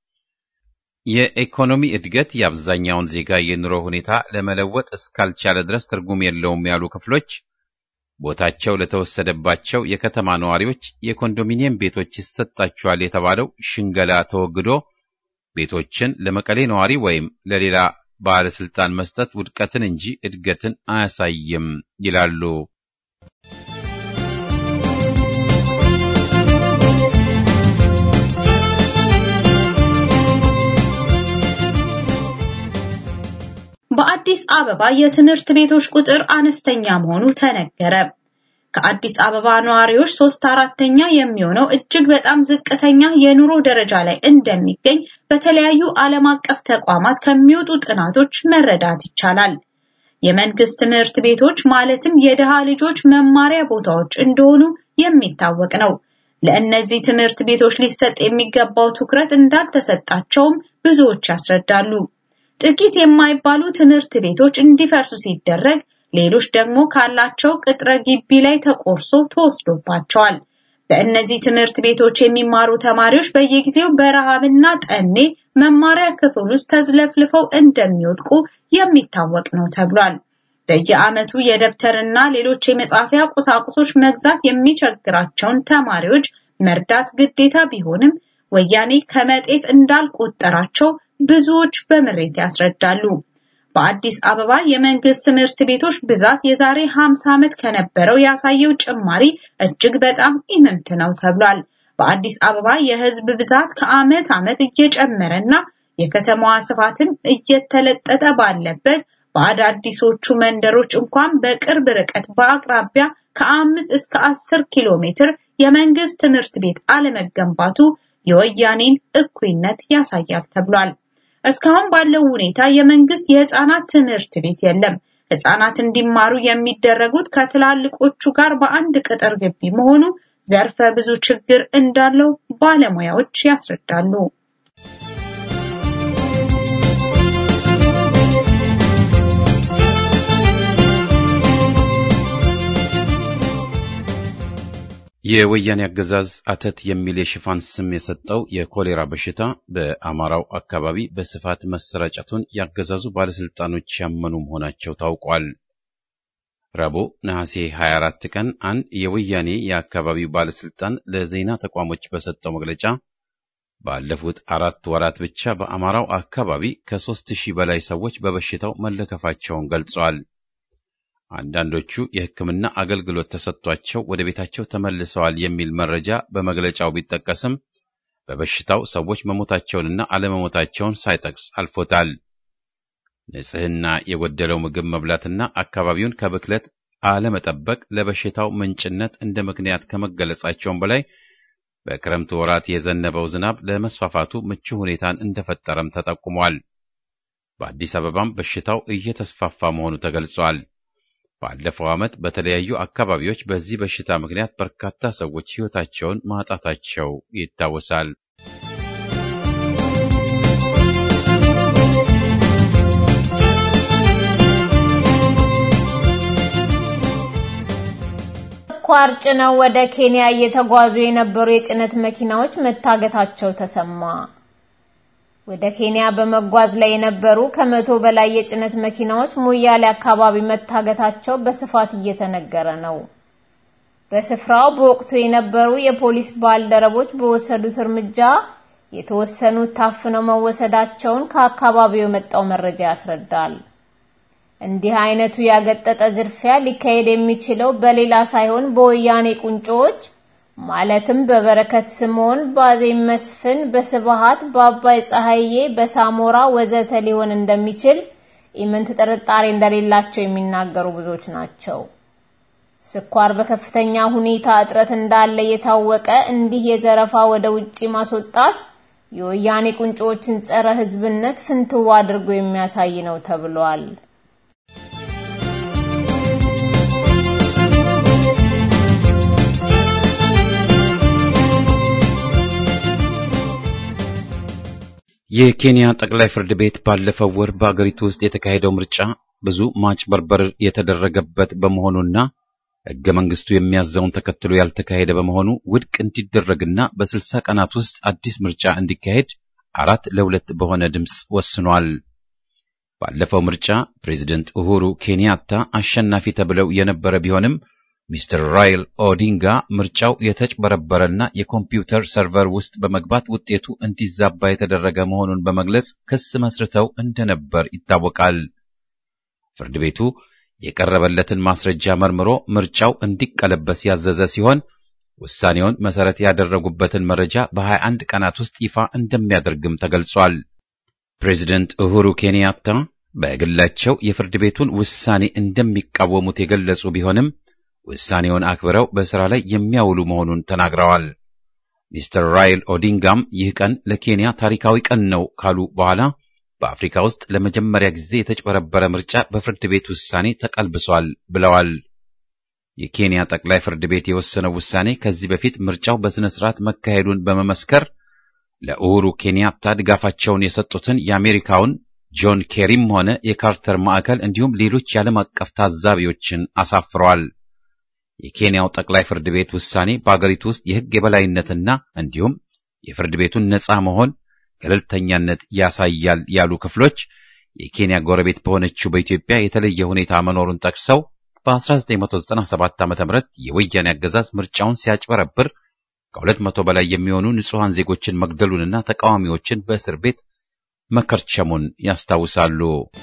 የኢኮኖሚ እድገት የአብዛኛውን ዜጋ የኑሮ ሁኔታ ለመለወጥ እስካልቻለ ድረስ ትርጉም የለውም ያሉ ክፍሎች ቦታቸው ለተወሰደባቸው የከተማ ነዋሪዎች የኮንዶሚኒየም ቤቶች ይሰጣቸዋል የተባለው ሽንገላ ተወግዶ ቤቶችን ለመቀሌ ነዋሪ ወይም ለሌላ ባለስልጣን መስጠት ውድቀትን እንጂ እድገትን አያሳይም ይላሉ። በአዲስ አበባ የትምህርት ቤቶች ቁጥር አነስተኛ መሆኑ ተነገረ። ከአዲስ አበባ ነዋሪዎች ሶስት አራተኛ የሚሆነው እጅግ በጣም ዝቅተኛ የኑሮ ደረጃ ላይ እንደሚገኝ በተለያዩ ዓለም አቀፍ ተቋማት ከሚወጡ ጥናቶች መረዳት ይቻላል። የመንግስት ትምህርት ቤቶች ማለትም የድሃ ልጆች መማሪያ ቦታዎች እንደሆኑ የሚታወቅ ነው። ለእነዚህ ትምህርት ቤቶች ሊሰጥ የሚገባው ትኩረት እንዳልተሰጣቸውም ብዙዎች ያስረዳሉ። ጥቂት የማይባሉ ትምህርት ቤቶች እንዲፈርሱ ሲደረግ፣ ሌሎች ደግሞ ካላቸው ቅጥረ ግቢ ላይ ተቆርሶ ተወስዶባቸዋል። በእነዚህ ትምህርት ቤቶች የሚማሩ ተማሪዎች በየጊዜው በረሃብና ጠኔ መማሪያ ክፍል ውስጥ ተዝለፍልፈው እንደሚወድቁ የሚታወቅ ነው ተብሏል። በየዓመቱ የደብተርና ሌሎች የመጻፊያ ቁሳቁሶች መግዛት የሚቸግራቸውን ተማሪዎች መርዳት ግዴታ ቢሆንም ወያኔ ከመጤፍ እንዳልቆጠራቸው ብዙዎች በምሬት ያስረዳሉ። በአዲስ አበባ የመንግስት ትምህርት ቤቶች ብዛት የዛሬ 50 ዓመት ከነበረው ያሳየው ጭማሪ እጅግ በጣም ኢምንት ነው ተብሏል። በአዲስ አበባ የህዝብ ብዛት ከዓመት ዓመት እየጨመረና የከተማዋ ስፋትም እየተለጠጠ ባለበት በአዳዲሶቹ መንደሮች እንኳን በቅርብ ርቀት በአቅራቢያ ከአምስት እስከ አስር ኪሎ ሜትር የመንግስት ትምህርት ቤት አለመገንባቱ የወያኔን እኩይነት ያሳያል ተብሏል። እስካሁን ባለው ሁኔታ የመንግስት የህፃናት ትምህርት ቤት የለም። ህፃናት እንዲማሩ የሚደረጉት ከትላልቆቹ ጋር በአንድ ቅጥር ግቢ መሆኑ ዘርፈ ብዙ ችግር እንዳለው ባለሙያዎች ያስረዳሉ። የወያኔ አገዛዝ አተት የሚል የሽፋን ስም የሰጠው የኮሌራ በሽታ በአማራው አካባቢ በስፋት መሰራጨቱን ያገዛዙ ባለስልጣኖች ያመኑ መሆናቸው ታውቋል። ረቡዕ ነሐሴ 24 ቀን አንድ የወያኔ የአካባቢው ባለስልጣን ለዜና ተቋሞች በሰጠው መግለጫ ባለፉት አራት ወራት ብቻ በአማራው አካባቢ ከሦስት ሺህ በላይ ሰዎች በበሽታው መለከፋቸውን ገልጸዋል። አንዳንዶቹ የሕክምና አገልግሎት ተሰጥቷቸው ወደ ቤታቸው ተመልሰዋል የሚል መረጃ በመግለጫው ቢጠቀስም በበሽታው ሰዎች መሞታቸውንና አለመሞታቸውን ሳይጠቅስ አልፎታል። ንጽሕና የጎደለው ምግብ መብላትና አካባቢውን ከብክለት አለመጠበቅ ለበሽታው ምንጭነት እንደ ምክንያት ከመገለጻቸውም በላይ በክረምቱ ወራት የዘነበው ዝናብ ለመስፋፋቱ ምቹ ሁኔታን እንደፈጠረም ተጠቁሟል። በአዲስ አበባም በሽታው እየተስፋፋ መሆኑ ተገልጿል። ባለፈው ዓመት በተለያዩ አካባቢዎች በዚህ በሽታ ምክንያት በርካታ ሰዎች ሕይወታቸውን ማጣታቸው ይታወሳል። ስኳር ጭነው ወደ ኬንያ እየተጓዙ የነበሩ የጭነት መኪናዎች መታገታቸው ተሰማ። ወደ ኬንያ በመጓዝ ላይ የነበሩ ከመቶ በላይ የጭነት መኪናዎች ሞያሌ አካባቢ መታገታቸው በስፋት እየተነገረ ነው። በስፍራው በወቅቱ የነበሩ የፖሊስ ባልደረቦች በወሰዱት እርምጃ የተወሰኑት ታፍነው መወሰዳቸውን ከአካባቢው የመጣው መረጃ ያስረዳል። እንዲህ አይነቱ ያገጠጠ ዝርፊያ ሊካሄድ የሚችለው በሌላ ሳይሆን በወያኔ ቁንጮዎች ማለትም በበረከት ስምዖን፣ በአዜብ መስፍን፣ በስብሃት፣ በአባይ ፀሐዬ፣ በሳሞራ ወዘተ ሊሆን እንደሚችል ኢምንት ጥርጣሬ እንደሌላቸው የሚናገሩ ብዙዎች ናቸው። ስኳር በከፍተኛ ሁኔታ እጥረት እንዳለ የታወቀ እንዲህ የዘረፋ ወደ ውጪ ማስወጣት የወያኔ ቁንጮዎችን ጸረ ሕዝብነት ፍንትው አድርጎ የሚያሳይ ነው ተብሏል። የኬንያ ጠቅላይ ፍርድ ቤት ባለፈው ወር በአገሪቱ ውስጥ የተካሄደው ምርጫ ብዙ ማጭበርበር የተደረገበት በመሆኑና ሕገ መንግስቱ የሚያዘውን ተከትሎ ያልተካሄደ በመሆኑ ውድቅ እንዲደረግና በስልሳ ቀናት ውስጥ አዲስ ምርጫ እንዲካሄድ አራት ለሁለት በሆነ ድምፅ ወስኗል። ባለፈው ምርጫ ፕሬዚደንት ኡሁሩ ኬንያታ አሸናፊ ተብለው የነበረ ቢሆንም ሚስተር ራይል ኦዲንጋ ምርጫው የተጭበረበረና የኮምፒውተር ሰርቨር ውስጥ በመግባት ውጤቱ እንዲዛባ የተደረገ መሆኑን በመግለጽ ክስ መስርተው እንደነበር ይታወቃል። ፍርድ ቤቱ የቀረበለትን ማስረጃ መርምሮ ምርጫው እንዲቀለበስ ያዘዘ ሲሆን ውሳኔውን መሰረት ያደረጉበትን መረጃ በ21 ቀናት ውስጥ ይፋ እንደሚያደርግም ተገልጿል። ፕሬዚደንት ኡሁሩ ኬንያታ በግላቸው የፍርድ ቤቱን ውሳኔ እንደሚቃወሙት የገለጹ ቢሆንም ውሳኔውን አክብረው በሥራ ላይ የሚያውሉ መሆኑን ተናግረዋል። ሚስተር ራይል ኦዲንጋም ይህ ቀን ለኬንያ ታሪካዊ ቀን ነው ካሉ በኋላ በአፍሪካ ውስጥ ለመጀመሪያ ጊዜ የተጭበረበረ ምርጫ በፍርድ ቤት ውሳኔ ተቀልብሷል ብለዋል። የኬንያ ጠቅላይ ፍርድ ቤት የወሰነው ውሳኔ ከዚህ በፊት ምርጫው በሥነ ሥርዓት መካሄዱን በመመስከር ለኡሁሩ ኬንያታ ድጋፋቸውን የሰጡትን የአሜሪካውን ጆን ኬሪም ሆነ የካርተር ማዕከል እንዲሁም ሌሎች የዓለም አቀፍ ታዛቢዎችን አሳፍረዋል። የኬንያው ጠቅላይ ፍርድ ቤት ውሳኔ በአገሪቱ ውስጥ የሕግ የበላይነትና እንዲሁም የፍርድ ቤቱን ነፃ መሆን ገለልተኛነት ያሳያል ያሉ ክፍሎች የኬንያ ጎረቤት በሆነችው በኢትዮጵያ የተለየ ሁኔታ መኖሩን ጠቅሰው በ1997 ዓ.ም የወያኔ አገዛዝ ምርጫውን ሲያጭበረብር ከሁለት መቶ በላይ የሚሆኑ ንጹሐን ዜጎችን መግደሉንና ተቃዋሚዎችን በእስር ቤት መከርቸሙን ያስታውሳሉ።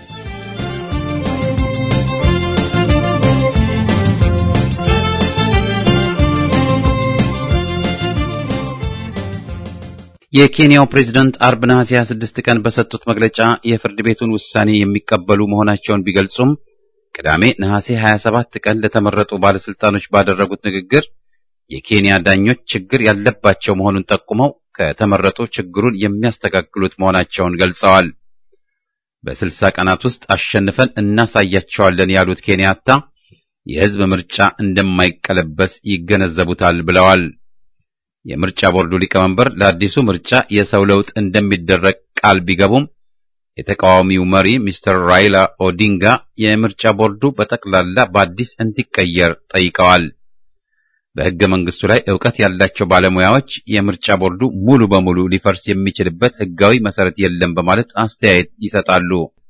የኬንያው ፕሬዝዳንት አርብ ነሐሴ 26 ቀን በሰጡት መግለጫ የፍርድ ቤቱን ውሳኔ የሚቀበሉ መሆናቸውን ቢገልጹም ቅዳሜ ነሐሴ 27 ቀን ለተመረጡ ባለስልጣኖች ባደረጉት ንግግር የኬንያ ዳኞች ችግር ያለባቸው መሆኑን ጠቁመው ከተመረጡ ችግሩን የሚያስተካክሉት መሆናቸውን ገልጸዋል። በስልሳ ቀናት ውስጥ አሸንፈን እናሳያቸዋለን ያሉት ኬንያታ የሕዝብ ምርጫ እንደማይቀለበስ ይገነዘቡታል ብለዋል። የምርጫ ቦርዱ ሊቀመንበር ለአዲሱ ምርጫ የሰው ለውጥ እንደሚደረግ ቃል ቢገቡም የተቃዋሚው መሪ ሚስተር ራይላ ኦዲንጋ የምርጫ ቦርዱ በጠቅላላ በአዲስ እንዲቀየር ጠይቀዋል። በሕገ መንግስቱ ላይ ዕውቀት ያላቸው ባለሙያዎች የምርጫ ቦርዱ ሙሉ በሙሉ ሊፈርስ የሚችልበት ሕጋዊ መሰረት የለም በማለት አስተያየት ይሰጣሉ።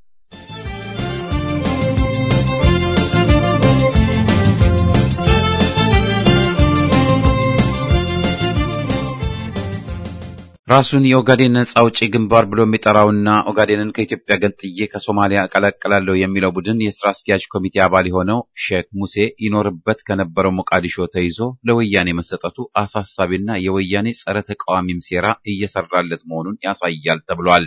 ራሱን የኦጋዴን ነጻ አውጪ ግንባር ብሎ የሚጠራውና ኦጋዴንን ከኢትዮጵያ ገንጥዬ ከሶማሊያ እቀላቀላለሁ የሚለው ቡድን የስራ አስኪያጅ ኮሚቴ አባል የሆነው ሼክ ሙሴ ይኖርበት ከነበረው ሞቃዲሾ ተይዞ ለወያኔ መሰጠቱ አሳሳቢና የወያኔ ጸረ ተቃዋሚም ሴራ እየሰራለት መሆኑን ያሳያል ተብሏል።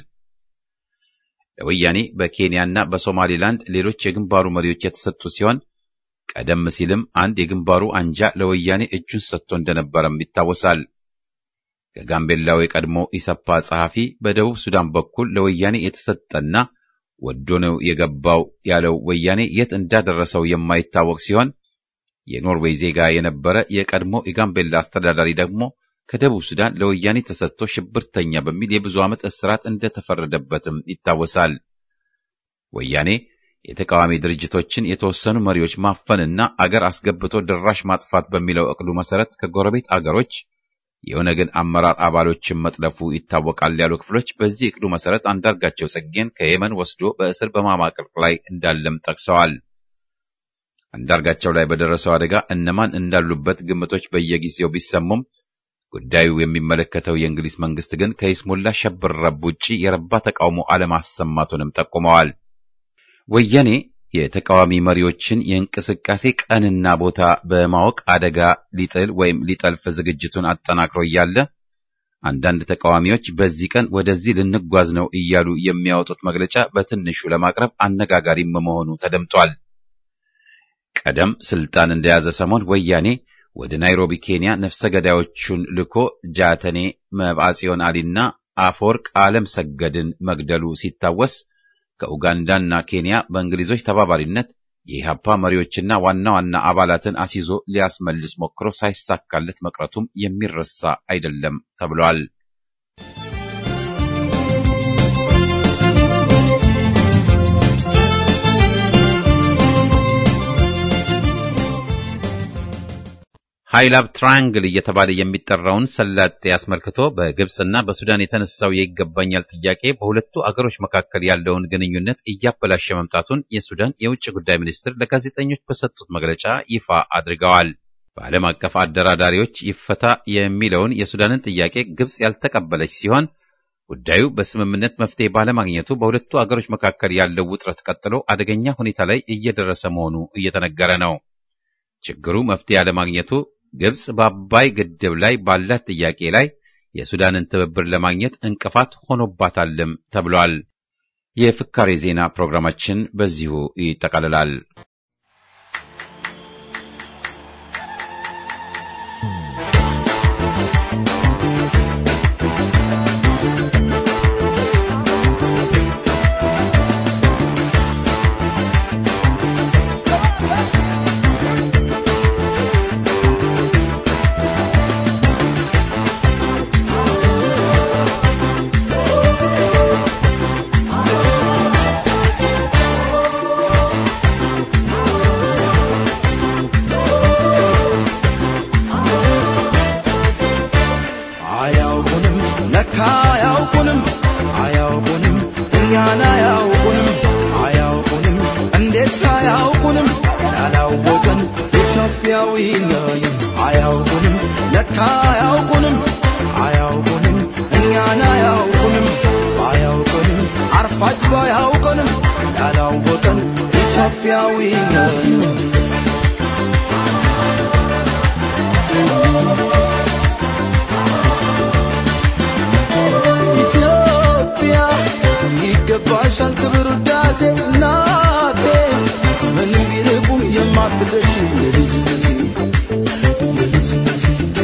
ለወያኔ በኬንያና በሶማሊላንድ ሌሎች የግንባሩ መሪዎች የተሰጡ ሲሆን ቀደም ሲልም አንድ የግንባሩ አንጃ ለወያኔ እጁን ሰጥቶ እንደነበረም ይታወሳል። ከጋምቤላው የቀድሞ ኢሰፓ ጸሐፊ በደቡብ ሱዳን በኩል ለወያኔ የተሰጠና ወዶ ነው የገባው ያለው ወያኔ የት እንዳደረሰው የማይታወቅ ሲሆን የኖርዌይ ዜጋ የነበረ የቀድሞ የጋምቤላ አስተዳዳሪ ደግሞ ከደቡብ ሱዳን ለወያኔ ተሰጥቶ ሽብርተኛ በሚል የብዙ ዓመት እስራት እንደተፈረደበትም ይታወሳል። ወያኔ የተቃዋሚ ድርጅቶችን የተወሰኑ መሪዎች ማፈንና አገር አስገብቶ ድራሽ ማጥፋት በሚለው እቅዱ መሰረት ከጎረቤት አገሮች የኦነግን አመራር አባሎችን መጥለፉ ይታወቃል ያሉ ክፍሎች በዚህ እቅዱ መሰረት አንዳርጋቸው ጽጌን ከየመን ወስዶ በእስር በማማቀቅ ላይ እንዳለም ጠቅሰዋል። አንዳርጋቸው ላይ በደረሰው አደጋ እነማን እንዳሉበት ግምቶች በየጊዜው ቢሰሙም ጉዳዩ የሚመለከተው የእንግሊዝ መንግስት ግን ከይስሙላ ሸብረብ ውጪ የረባ ተቃውሞ አለማሰማቱንም ጠቁመዋል። ወያኔ የተቃዋሚ መሪዎችን የእንቅስቃሴ ቀንና ቦታ በማወቅ አደጋ ሊጥል ወይም ሊጠልፍ ዝግጅቱን አጠናክሮ እያለ አንዳንድ ተቃዋሚዎች በዚህ ቀን ወደዚህ ልንጓዝ ነው እያሉ የሚያወጡት መግለጫ በትንሹ ለማቅረብ አነጋጋሪም መሆኑ ተደምጧል። ቀደም ስልጣን እንደያዘ ሰሞን ወያኔ ወደ ናይሮቢ ኬንያ ነፍሰ ገዳዮቹን ልኮ ጃተኔ መብዓጽዮን አሊና አፈወርቅ ዓለም ሰገድን መግደሉ ሲታወስ ከኡጋንዳና ኬንያ በእንግሊዞች ተባባሪነት የኢህአፓ መሪዎችና ዋና ዋና አባላትን አስይዞ ሊያስመልስ ሞክሮ ሳይሳካለት መቅረቱም የሚረሳ አይደለም ተብሏል። ሃይላብ ትራያንግል እየተባለ የሚጠራውን ሰላጤ አስመልክቶ በግብፅና በሱዳን የተነሳው የይገባኛል ጥያቄ በሁለቱ አገሮች መካከል ያለውን ግንኙነት እያበላሸ መምጣቱን የሱዳን የውጭ ጉዳይ ሚኒስትር ለጋዜጠኞች በሰጡት መግለጫ ይፋ አድርገዋል። በዓለም አቀፍ አደራዳሪዎች ይፈታ የሚለውን የሱዳንን ጥያቄ ግብፅ ያልተቀበለች ሲሆን ጉዳዩ በስምምነት መፍትሄ ባለማግኘቱ በሁለቱ አገሮች መካከል ያለው ውጥረት ቀጥሎ አደገኛ ሁኔታ ላይ እየደረሰ መሆኑ እየተነገረ ነው። ችግሩ መፍትሄ ያለማግኘቱ ግብጽ በአባይ ግድብ ላይ ባላት ጥያቄ ላይ የሱዳንን ትብብር ለማግኘት እንቅፋት ሆኖባታልም ተብሏል። የፍካሬ ዜና ፕሮግራማችን በዚሁ ይጠቃልላል። ለካ አያውቁንም አያውቁንም እኛን አያውቁንም አያውቁንም አርፋጅ ባያውቁንም ያላወቀን ኢትዮጵያዊ ነን ኢትዮጵያ ይገባሻል ክብር ውዳሴ እናቴ ምንም ቢርቁም የማትደርሺ የልጅነቴ የልጅነቴ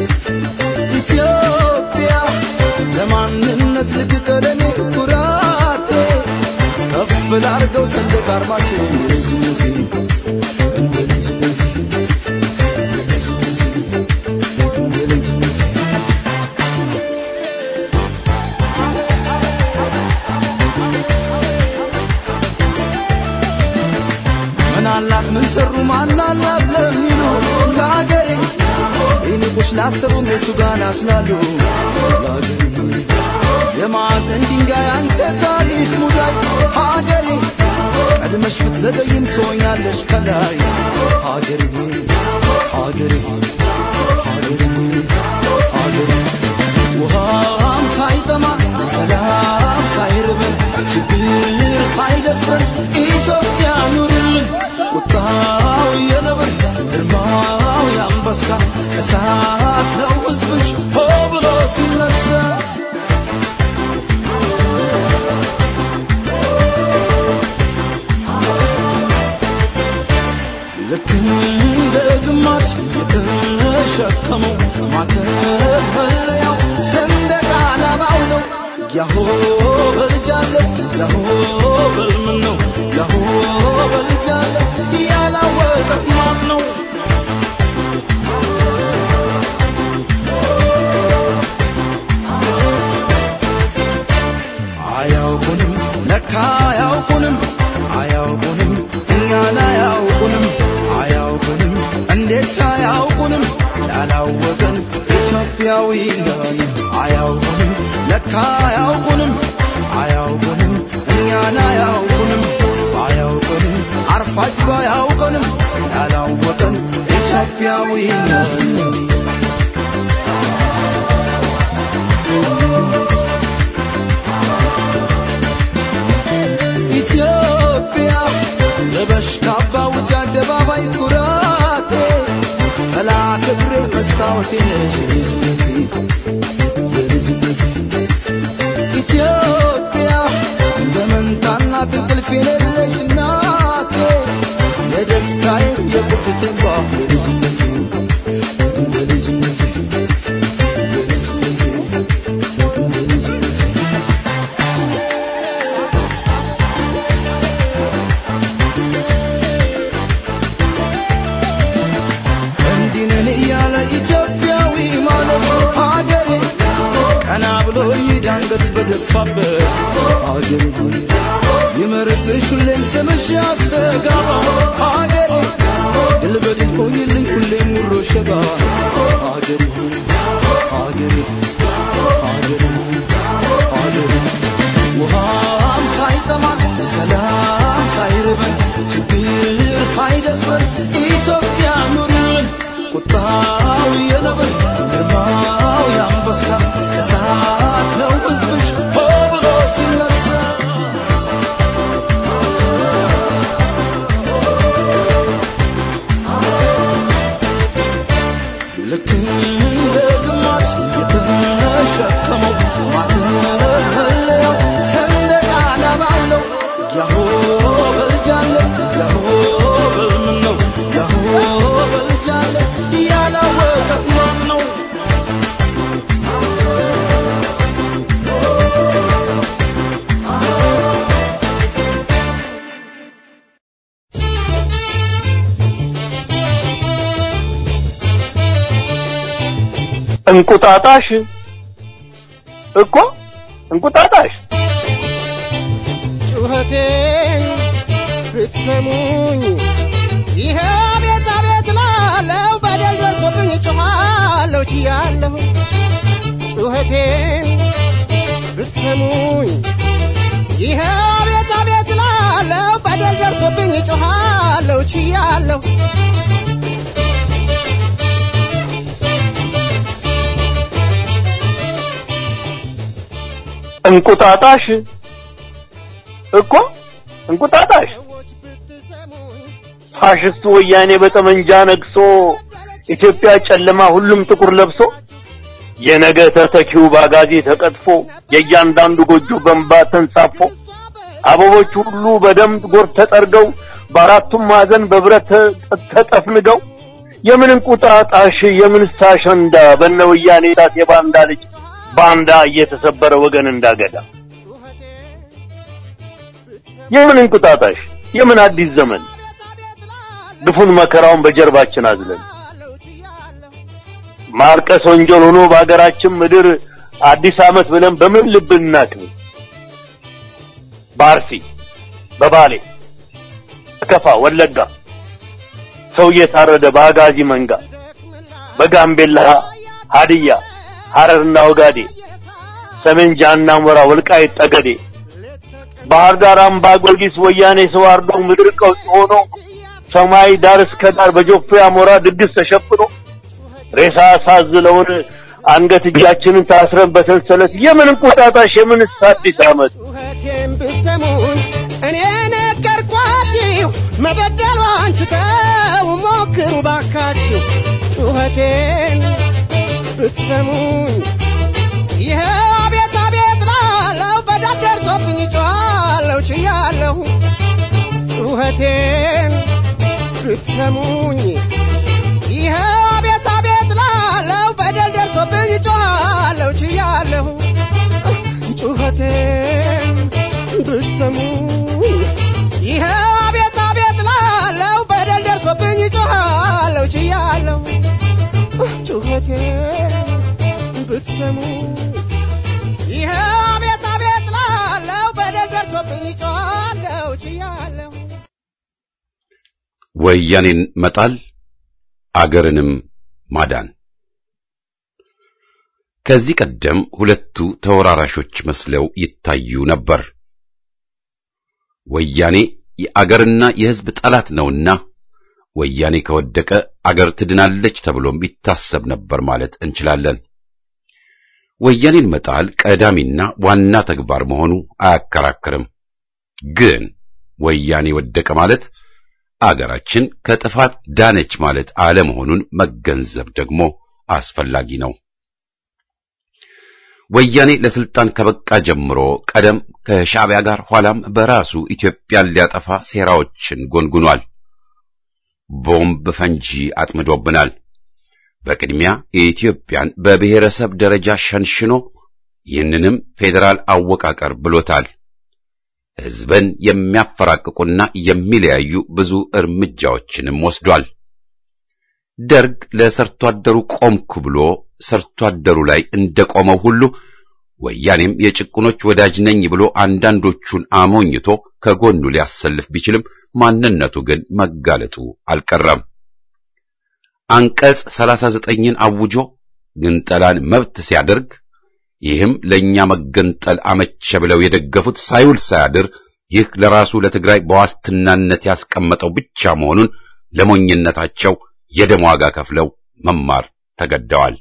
ኢትዮጵያ ለማንነት ልቅ ቀለሜ ኩራቴ ከፍ ላርገው ሰንደቅ አርማሽ የልጅነቴ እንደ ልጅነቴ እንደ ልጅነቴ ምን አላት ምን ሰሩ ማን አላት ለሚሉ ለአገሬ ይንቁሽ ላሰቡ ቤቱ ጋር ናፍላሉ ለአገሬ የማዕዘን ድንጋይ አንተ ታሪክ ሙዳይ ሀገሬ ቀድመሽ ብትዘገይም ትሆኛለሽ ከላይ ሀገሬ ሀገሬ ሀገሬ ሀገሬ ውሃም ሳይጠማ ሰላም ሳይርበን ችግር ሳይደፍረን ኢትዮጵያ ኑርልን ቁጣው የነብር ግርማው የአንበሳ እሳት ነው ሕዝብሽ ሆ ብሎ ሲነሳ ልክ እንደ ግማሽ የተሸከመው ማተብ መለያው ሰንደቅ ዓላማው ነው። ያሆ በልጃለ ያሆ በልምን ነው ያሆ በልጃለ ያላወቀ ማን ነው? አያውቁንም ለካ አያውቁንም አያውቁንም እኛን አያውቁንም አያውቁንም እንዴት አያውቁንም ያላወቀን ኢትዮጵያዊ ነን አያውቁንም ለካ አያውቁንም አያውቁንም እኛን አያውቁንም አያውቁንም አርፋጅ ባያውቁንም ያላወቀን ኢትዮጵያዊ ነን ኢትዮጵያ ለበሽ ካባ ውጭ አደባባይ ኩራቴ ጠላ ክብሬ መስታወቴ ነሽ የልጅነቴ የልጅነቴ ኢትዮጵያ በመንታና እንቅልፍ የሌለሽ እናቴ የደስታዬ የቁጭቴ እንባ የልጅነቴ የልጅነቴ የልጅነቴ የልጅነቴ እንዲህ ነን እያለ ኢትዮጵያዊ ማለት ሀገሬ ቀና ብሎ ይዳንገት በደፋበት ሀገሬ ሆይ ይመርብሽ ሁሌም ስምሽ ያስተጋባ ሀገሬ ድል በድል ሆኝልኝ ሁሌም ሙሮ ሸባ ሀገሬ ሆይ ሀገሬ ሀገሬ ሀገሬ ውሃም ሳይጠማን ሰላም ሳይርበን ችግር ሳይደፍረን ኢትዮጵያ ኑርን ቁጣው የነብር ግርማው የአንበሳ እሳት ነው ሕዝብሽ ሆ ብሎ ሲነሳ ልክ እንደ ግማሽ የተሸከመው ማተብ መለያው ሰንደቅ ዓላማው ነው። ያሆ በልጃለ ያሆ በልምን ነው ያሆ በልጃለ ያላወቀ ማን ነው? እንቁጣጣሽ እኮ እንቁጣጣሽ ጩኸቴን ብትሰሙኝ ይሄ ቤት አቤት ላለው በደል ደርሶብኝ ጮኻለሁ ችያለሁ ጩኸቴን ብትሰሙኝ ይሄ ቤት አቤት ላለው በደል ደርሶብኝ ጮኻለሁ ችያለሁ እንቁጣጣሽ እኮ እንቁጣጣሽ ፋሽስቱ ወያኔ በጠመንጃ ነግሶ ኢትዮጵያ ጨለማ ሁሉም ጥቁር ለብሶ የነገ ተተኪው ባጋዜ ተቀጥፎ የእያንዳንዱ ጎጆ በንባ ተንሳፎ አበቦች ሁሉ በደም ጎርፍ ተጠርገው በአራቱም ማዕዘን በብረት ተጠፍንገው የምን እንቁጣጣሽ የምን አሸንዳ በነ ወያኔ ጣት የባንዳ ልጅ ባንዳ እየተሰበረ ወገን እንዳገዳ የምን እንቁጣጣሽ የምን አዲስ ዘመን ግፉን መከራውን በጀርባችን አዝለን ማልቀስ ወንጀል ሆኖ በሀገራችን ምድር አዲስ ዓመት ብለን በምን ልብ እናክብር? በአርሲ በባሌ በከፋ ወለጋ ሰው እየታረደ በአጋዚ መንጋ በጋምቤላ ሀዲያ ሐረርና ወጋዴ ሰሜን ጃና ሞራ ወልቃይት ጠገዴ ባህር ዳር አምባ ጊዮርጊስ ወያኔ ሰው አርዶ ምድር ቀውጥ ሆኖ ሰማይ ዳር እስከ ዳር በጆፌ አሞራ ድግስ ተሸፍኖ ሬሳ ሳዝለውን አንገት እጃችንን ታስረን በሰንሰለት የምን እንቁጣጣሽ የምን አዲስ ዓመት ጩኸቴን ብትሰሙኝ እኔ ነገርኳችሁ መበደሏን ትተው ሞክሩ ባካችሁ ጩኸቴን ብትሰሙኝ ይኸው አቤት አቤት ላለው በዳር ደርሶብኝ ጮኻለሁ ችያለሁ ጩኸቴን ብትሰሙኝ ይኸው አቤት አቤት ላለው በደል ደርሶብኝ ጮኻለሁ ችያለሁ ጩኸቴን ብትሰሙኝ ይኸው አቤት አቤት ላለው በደል ደርሶብኝ ጮኻለሁ ችያለሁ ጩኸቴን ብትሰሙኝ ይኸው አቤት አቤት ላለው በደል ደርሶብኝ ጮኻለሁ ችያለሁ ወያኔን መጣል አገርንም ማዳን። ከዚህ ቀደም ሁለቱ ተወራራሾች መስለው ይታዩ ነበር። ወያኔ የአገርና የሕዝብ ጠላት ነውና ወያኔ ከወደቀ አገር ትድናለች ተብሎም ይታሰብ ነበር ማለት እንችላለን። ወያኔን መጣል ቀዳሚና ዋና ተግባር መሆኑ አያከራክርም። ግን ወያኔ ወደቀ ማለት አገራችን ከጥፋት ዳነች ማለት አለመሆኑን መገንዘብ ደግሞ አስፈላጊ ነው። ወያኔ ለስልጣን ከበቃ ጀምሮ ቀደም ከሻዕቢያ ጋር ኋላም በራሱ ኢትዮጵያን ሊያጠፋ ሴራዎችን ጎንጉኗል። ቦምብ ፈንጂ አጥምዶብናል። በቅድሚያ የኢትዮጵያን በብሔረሰብ ደረጃ ሸንሽኖ ይህንንም ፌዴራል አወቃቀር ብሎታል። ሕዝብን የሚያፈራቅቁና የሚለያዩ ብዙ እርምጃዎችንም ወስዷል። ደርግ ለሰርቶ አደሩ ቆምኩ ብሎ ሰርቶ አደሩ ላይ እንደቆመው ሁሉ ወያኔም የጭቁኖች ወዳጅ ነኝ ብሎ አንዳንዶቹን አሞኝቶ ከጎኑ ሊያሰልፍ ቢችልም ማንነቱ ግን መጋለጡ አልቀረም። አንቀጽ ሰላሳ ዘጠኝን አውጆ ግንጠላን መብት ሲያደርግ ይህም ለእኛ መገንጠል አመቸ ብለው የደገፉት ሳይውል ሳያድር ይህ ለራሱ ለትግራይ በዋስትናነት ያስቀመጠው ብቻ መሆኑን ለሞኝነታቸው የደም ዋጋ ከፍለው መማር ተገደዋል።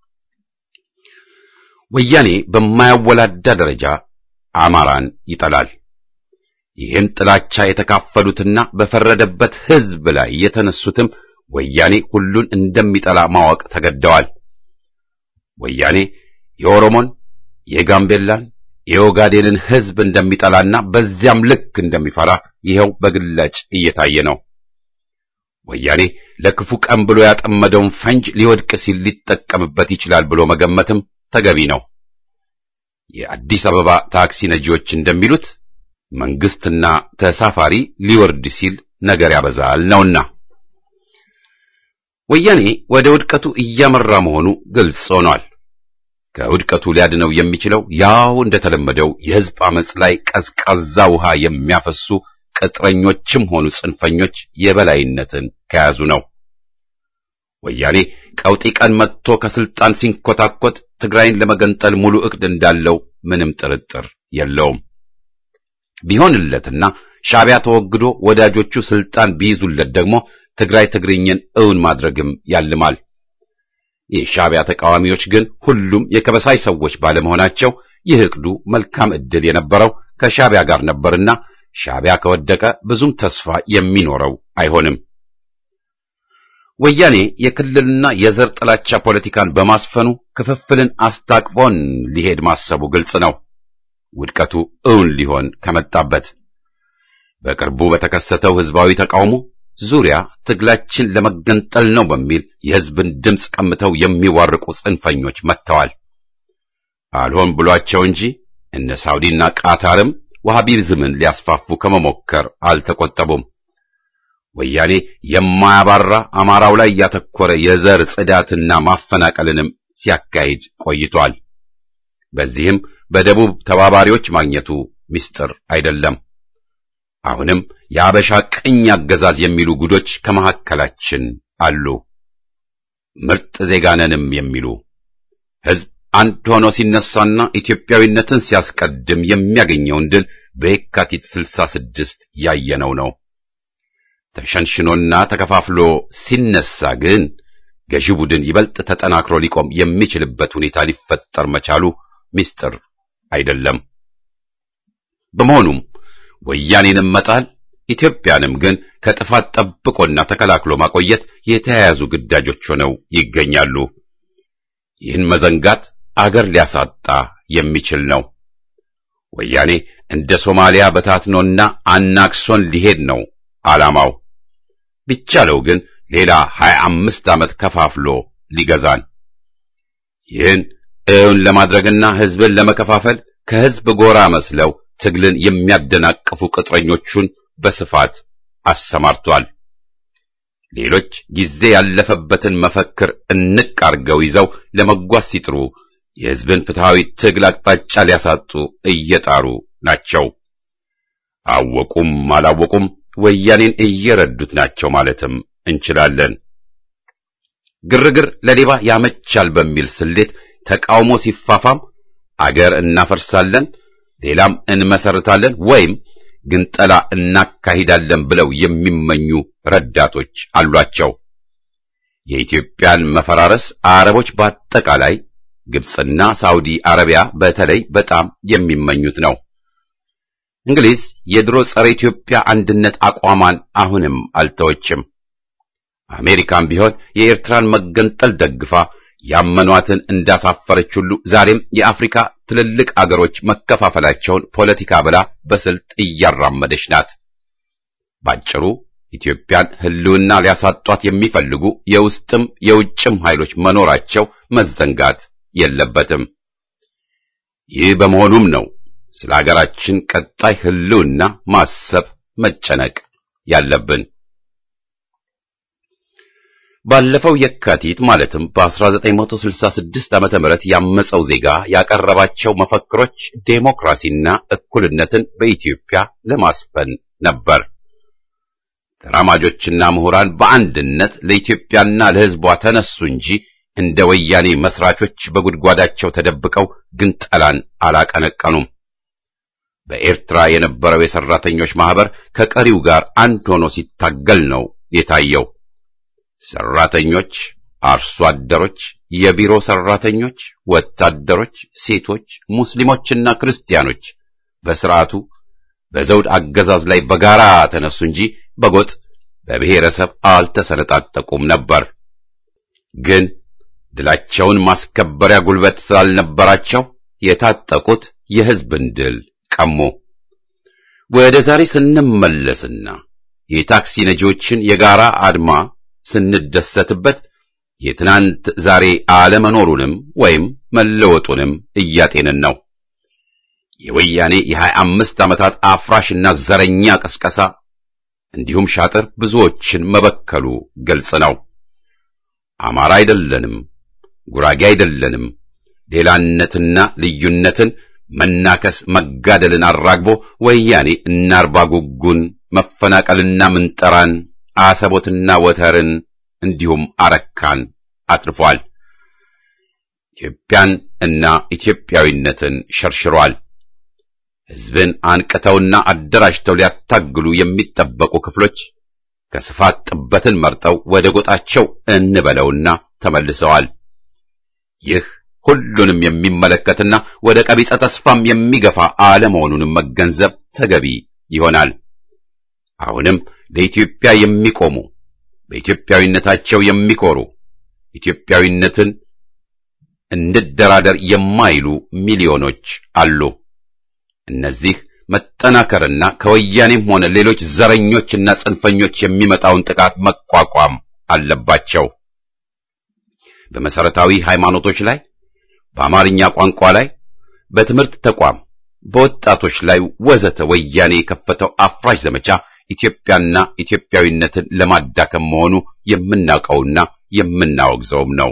ወያኔ በማያወላዳ ደረጃ አማራን ይጠላል። ይህን ጥላቻ የተካፈሉትና በፈረደበት ሕዝብ ላይ የተነሱትም ወያኔ ሁሉን እንደሚጠላ ማወቅ ተገደዋል። ወያኔ የኦሮሞን፣ የጋምቤላን፣ የኦጋዴንን ሕዝብ እንደሚጠላና በዚያም ልክ እንደሚፈራ ይኸው በግላጭ እየታየ ነው። ወያኔ ለክፉ ቀን ብሎ ያጠመደውን ፈንጅ ሊወድቅ ሲል ሊጠቀምበት ይችላል ብሎ መገመትም ተገቢ ነው። የአዲስ አበባ ታክሲ ነጂዎች እንደሚሉት መንግስትና ተሳፋሪ ሊወርድ ሲል ነገር ያበዛል ነውና ወያኔ ወደ ውድቀቱ እያመራ መሆኑ ግልጽ ሆኗል። ከውድቀቱ ሊያድነው የሚችለው ያው እንደተለመደው የሕዝብ አመጽ ላይ ቀዝቃዛ ውሃ የሚያፈሱ ቅጥረኞችም ሆኑ ጽንፈኞች የበላይነትን ከያዙ ነው። ወያኔ ቀውጢ ቀን መጥቶ ከስልጣን ሲንኮታኮት ትግራይን ለመገንጠል ሙሉ ዕቅድ እንዳለው ምንም ጥርጥር የለውም። ቢሆንለትና ሻዕቢያ ተወግዶ ወዳጆቹ ስልጣን ቢይዙለት ደግሞ ትግራይ ትግርኝን እውን ማድረግም ያልማል። የሻዕቢያ ተቃዋሚዎች ግን ሁሉም የከበሳይ ሰዎች ባለመሆናቸው ይህ ዕቅዱ መልካም ዕድል የነበረው ከሻዕቢያ ጋር ነበርና ሻዕቢያ ከወደቀ ብዙም ተስፋ የሚኖረው አይሆንም። ወያኔ የክልልና የዘር ጥላቻ ፖለቲካን በማስፈኑ ክፍፍልን አስታቅፎን ሊሄድ ማሰቡ ግልጽ ነው። ውድቀቱ እውን ሊሆን ከመጣበት በቅርቡ በተከሰተው ሕዝባዊ ተቃውሞ ዙሪያ ትግላችን ለመገንጠል ነው በሚል የሕዝብን ድምፅ ቀምተው የሚዋርቁ ጽንፈኞች መጥተዋል። አልሆን ብሏቸው እንጂ እነ ሳውዲና ቃታርም ዋሃቢዝምን ሊያስፋፉ ከመሞከር አልተቆጠቡም። ወያኔ የማያባራ አማራው ላይ ያተኮረ የዘር ጽዳትና ማፈናቀልንም ሲያካሂድ ቆይቷል። በዚህም በደቡብ ተባባሪዎች ማግኘቱ ምስጢር አይደለም። አሁንም የአበሻ ቅኝ አገዛዝ የሚሉ ጉዶች ከመካከላችን አሉ። ምርጥ ዜጋነንም የሚሉ ሕዝብ አንድ ሆኖ ሲነሳና ኢትዮጵያዊነትን ሲያስቀድም የሚያገኘውን ድል በየካቲት ስልሳ ስድስት ያየነው ነው። ተሸንሽኖና ተከፋፍሎ ሲነሳ ግን ገዢ ቡድን ይበልጥ ተጠናክሮ ሊቆም የሚችልበት ሁኔታ ሊፈጠር መቻሉ ምስጢር አይደለም። በመሆኑም ወያኔንም መጣል ኢትዮጵያንም ግን ከጥፋት ጠብቆና ተከላክሎ ማቆየት የተያያዙ ግዳጆች ሆነው ይገኛሉ። ይህን መዘንጋት አገር ሊያሳጣ የሚችል ነው። ወያኔ እንደ ሶማሊያ በታትኖና አናክሶን ሊሄድ ነው ዓላማው። ቢቻለው ግን ሌላ ሀያ አምስት ዓመት ከፋፍሎ ሊገዛን ይህን እውን ለማድረግና ሕዝብን ለመከፋፈል ከሕዝብ ጎራ መስለው ትግልን የሚያደናቅፉ ቅጥረኞቹን በስፋት አሰማርቷል። ሌሎች ጊዜ ያለፈበትን መፈክር እንቅ አርገው ይዘው ለመጓዝ ሲጥሩ የሕዝብን ፍትሐዊ ትግል አቅጣጫ ሊያሳጡ እየጣሩ ናቸው። አወቁም አላወቁም ወያኔን እየረዱት ናቸው ማለትም እንችላለን። ግርግር ለሌባ ያመቻል በሚል ስሌት ተቃውሞ ሲፋፋም አገር እናፈርሳለን፣ ሌላም እንመሰርታለን ወይም ግንጠላ እናካሂዳለን ብለው የሚመኙ ረዳቶች አሏቸው። የኢትዮጵያን መፈራረስ አረቦች በአጠቃላይ ግብፅና ሳውዲ አረቢያ በተለይ በጣም የሚመኙት ነው። እንግሊዝ የድሮ ጸረ ኢትዮጵያ አንድነት አቋሟን አሁንም አልተወችም። አሜሪካም ቢሆን የኤርትራን መገንጠል ደግፋ ያመኗትን እንዳሳፈረች ሁሉ ዛሬም የአፍሪካ ትልልቅ አገሮች መከፋፈላቸውን ፖለቲካ ብላ በስልት እያራመደች ናት። ባጭሩ ኢትዮጵያን ሕልውና ሊያሳጧት የሚፈልጉ የውስጥም የውጭም ኃይሎች መኖራቸው መዘንጋት የለበትም። ይህ በመሆኑም ነው ስለ አገራችን ቀጣይ ሕልውና ማሰብ መጨነቅ ያለብን። ባለፈው የካቲት ማለትም በ1966 ዓመተ ምህረት ያመፀው ዜጋ ያቀረባቸው መፈክሮች ዴሞክራሲና እኩልነትን በኢትዮጵያ ለማስፈን ነበር። ተራማጆችና ምሁራን በአንድነት ለኢትዮጵያና ለሕዝቧ ተነሱ እንጂ እንደ ወያኔ መስራቾች በጉድጓዳቸው ተደብቀው ግንጠላን አላቀነቀኑም። በኤርትራ የነበረው የሰራተኞች ማህበር ከቀሪው ጋር አንድ ሆኖ ሲታገል ነው የታየው። ሰራተኞች፣ አርሶ አደሮች፣ የቢሮ ሰራተኞች፣ ወታደሮች፣ ሴቶች፣ ሙስሊሞችና ክርስቲያኖች በስርዓቱ በዘውድ አገዛዝ ላይ በጋራ ተነሱ እንጂ በጎጥ በብሔረሰብ አልተሰነጣጠቁም ነበር። ግን ድላቸውን ማስከበሪያ ጉልበት ስላልነበራቸው የታጠቁት የሕዝብን ድል ቀሙ። ወደ ዛሬ ስንመለስና የታክሲ ነጂዎችን የጋራ አድማ ስንደሰትበት የትናንት ዛሬ አለመኖሩንም ወይም መለወጡንም እያጤንን ነው። የወያኔ የሀያ አምስት ዓመታት አፍራሽና ዘረኛ ቅስቀሳ እንዲሁም ሻጥር ብዙዎችን መበከሉ ግልጽ ነው። አማራ አይደለንም፣ ጉራጌ አይደለንም፣ ሌላነትና ልዩነትን መናከስ መጋደልን አራግቦ ወያኔ እናርባ ጉጉን መፈናቀልና ምንጠራን አሰቦትና ወተርን እንዲሁም አረካን አትርፏል። ኢትዮጵያን እና ኢትዮጵያዊነትን ሸርሽሯል። ሕዝብን አንቅተውና አደራጅተው ሊያታግሉ የሚጠበቁ ክፍሎች ከስፋት ጥበትን መርጠው ወደ ጎጣቸው እንበለውና ተመልሰዋል። ይህ ሁሉንም የሚመለከትና ወደ ቀቢጸ ተስፋም የሚገፋ አለመሆኑንም መገንዘብ ተገቢ ይሆናል። አሁንም ለኢትዮጵያ የሚቆሙ በኢትዮጵያዊነታቸው የሚኮሩ ኢትዮጵያዊነትን እንደራደር የማይሉ ሚሊዮኖች አሉ። እነዚህ መጠናከርና ከወያኔም ሆነ ሌሎች ዘረኞችና ጽንፈኞች የሚመጣውን ጥቃት መቋቋም አለባቸው። በመሰረታዊ ሃይማኖቶች ላይ፣ በአማርኛ ቋንቋ ላይ፣ በትምህርት ተቋም፣ በወጣቶች ላይ ወዘተ ወያኔ የከፈተው አፍራሽ ዘመቻ ኢትዮጵያና ኢትዮጵያዊነትን ለማዳከም መሆኑ የምናውቀውና የምናወግዘውም ነው።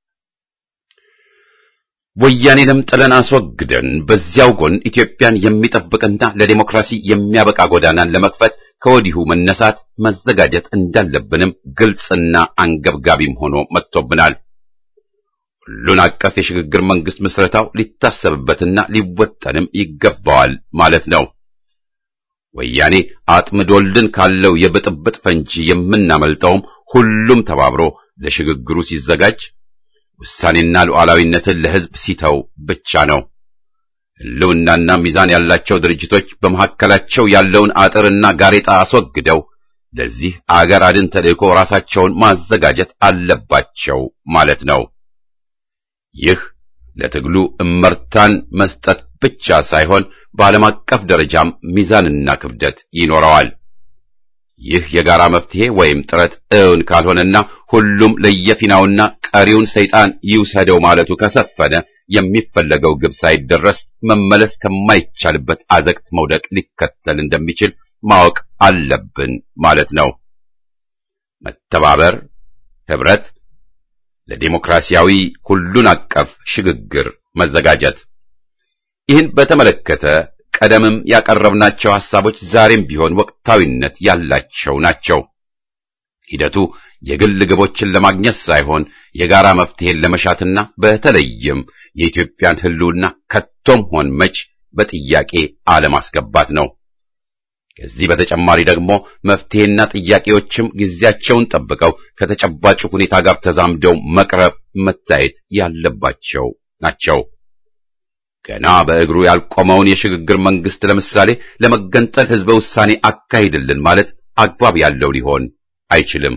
ወያኔንም ጥለን አስወግደን በዚያው ጎን ኢትዮጵያን የሚጠብቅና ለዲሞክራሲ የሚያበቃ ጎዳናን ለመክፈት ከወዲሁ መነሳት መዘጋጀት እንዳለብንም ግልጽና አንገብጋቢም ሆኖ መጥቶብናል። ሁሉን አቀፍ የሽግግር መንግስት ምስረታው ሊታሰብበትና ሊወጠንም ይገባዋል ማለት ነው። ወያኔ አጥምዶልን ካለው የብጥብጥ ፈንጂ የምናመልጠውም ሁሉም ተባብሮ ለሽግግሩ ሲዘጋጅ ውሳኔና ሉዓላዊነትን ለሕዝብ ሲተው ብቻ ነው። ሕልውናና ሚዛን ያላቸው ድርጅቶች በመካከላቸው ያለውን አጥርና ጋሬጣ አስወግደው ለዚህ አገር አድን ተልእኮ ራሳቸውን ማዘጋጀት አለባቸው ማለት ነው። ይህ ለትግሉ እመርታን መስጠት ብቻ ሳይሆን በዓለም አቀፍ ደረጃም ሚዛንና ክብደት ይኖረዋል። ይህ የጋራ መፍትሄ ወይም ጥረት እውን ካልሆነና ሁሉም ለየፊናውና ቀሪውን ሰይጣን ይውሰደው ማለቱ ከሰፈነ የሚፈለገው ግብ ሳይደረስ መመለስ ከማይቻልበት አዘቅት መውደቅ ሊከተል እንደሚችል ማወቅ አለብን ማለት ነው። መተባበር፣ ህብረት፣ ለዲሞክራሲያዊ ሁሉን አቀፍ ሽግግር መዘጋጀት። ይህን በተመለከተ ቀደምም ያቀረብናቸው ሐሳቦች ዛሬም ቢሆን ወቅታዊነት ያላቸው ናቸው። ሂደቱ የግል ግቦችን ለማግኘት ሳይሆን የጋራ መፍትሄን ለመሻትና በተለይም የኢትዮጵያን ሕልውና ከቶም ሆን መች በጥያቄ አለማስገባት ነው። ከዚህ በተጨማሪ ደግሞ መፍትሄና ጥያቄዎችም ጊዜያቸውን ጠብቀው ከተጨባጭ ሁኔታ ጋር ተዛምደው መቅረብ መታየት ያለባቸው ናቸው። ገና በእግሩ ያልቆመውን የሽግግር መንግስት ለምሳሌ ለመገንጠል ህዝበ ውሳኔ አካሂድልን ማለት አግባብ ያለው ሊሆን አይችልም።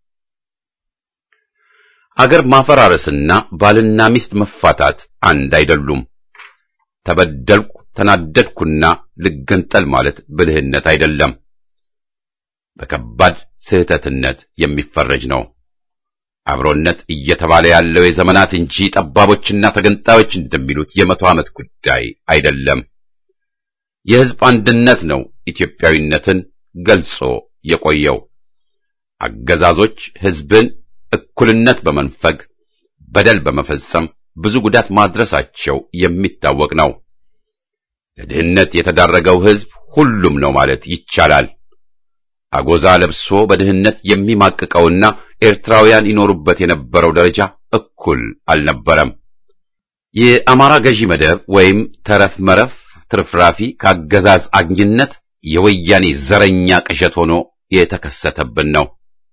አገር ማፈራረስና ባልና ሚስት መፋታት አንድ አይደሉም። ተበደልኩ፣ ተናደድኩና ልገንጠል ማለት ብልህነት አይደለም፣ በከባድ ስህተትነት የሚፈረጅ ነው። አብሮነት እየተባለ ያለው የዘመናት እንጂ ጠባቦችና ተገንጣዮች እንደሚሉት የመቶ ዓመት ጉዳይ አይደለም። የህዝብ አንድነት ነው ኢትዮጵያዊነትን ገልጾ የቆየው። አገዛዞች ህዝብን እኩልነት በመንፈግ በደል በመፈጸም ብዙ ጉዳት ማድረሳቸው የሚታወቅ ነው። ለድህነት የተዳረገው ህዝብ ሁሉም ነው ማለት ይቻላል። አጎዛ ለብሶ በድህነት የሚማቅቀውና ኤርትራውያን ይኖሩበት የነበረው ደረጃ እኩል አልነበረም። የአማራ ገዢ መደብ ወይም ተረፍ መረፍ ትርፍራፊ ከአገዛዝ አግኝነት የወያኔ ዘረኛ ቅዠት ሆኖ የተከሰተብን ነው።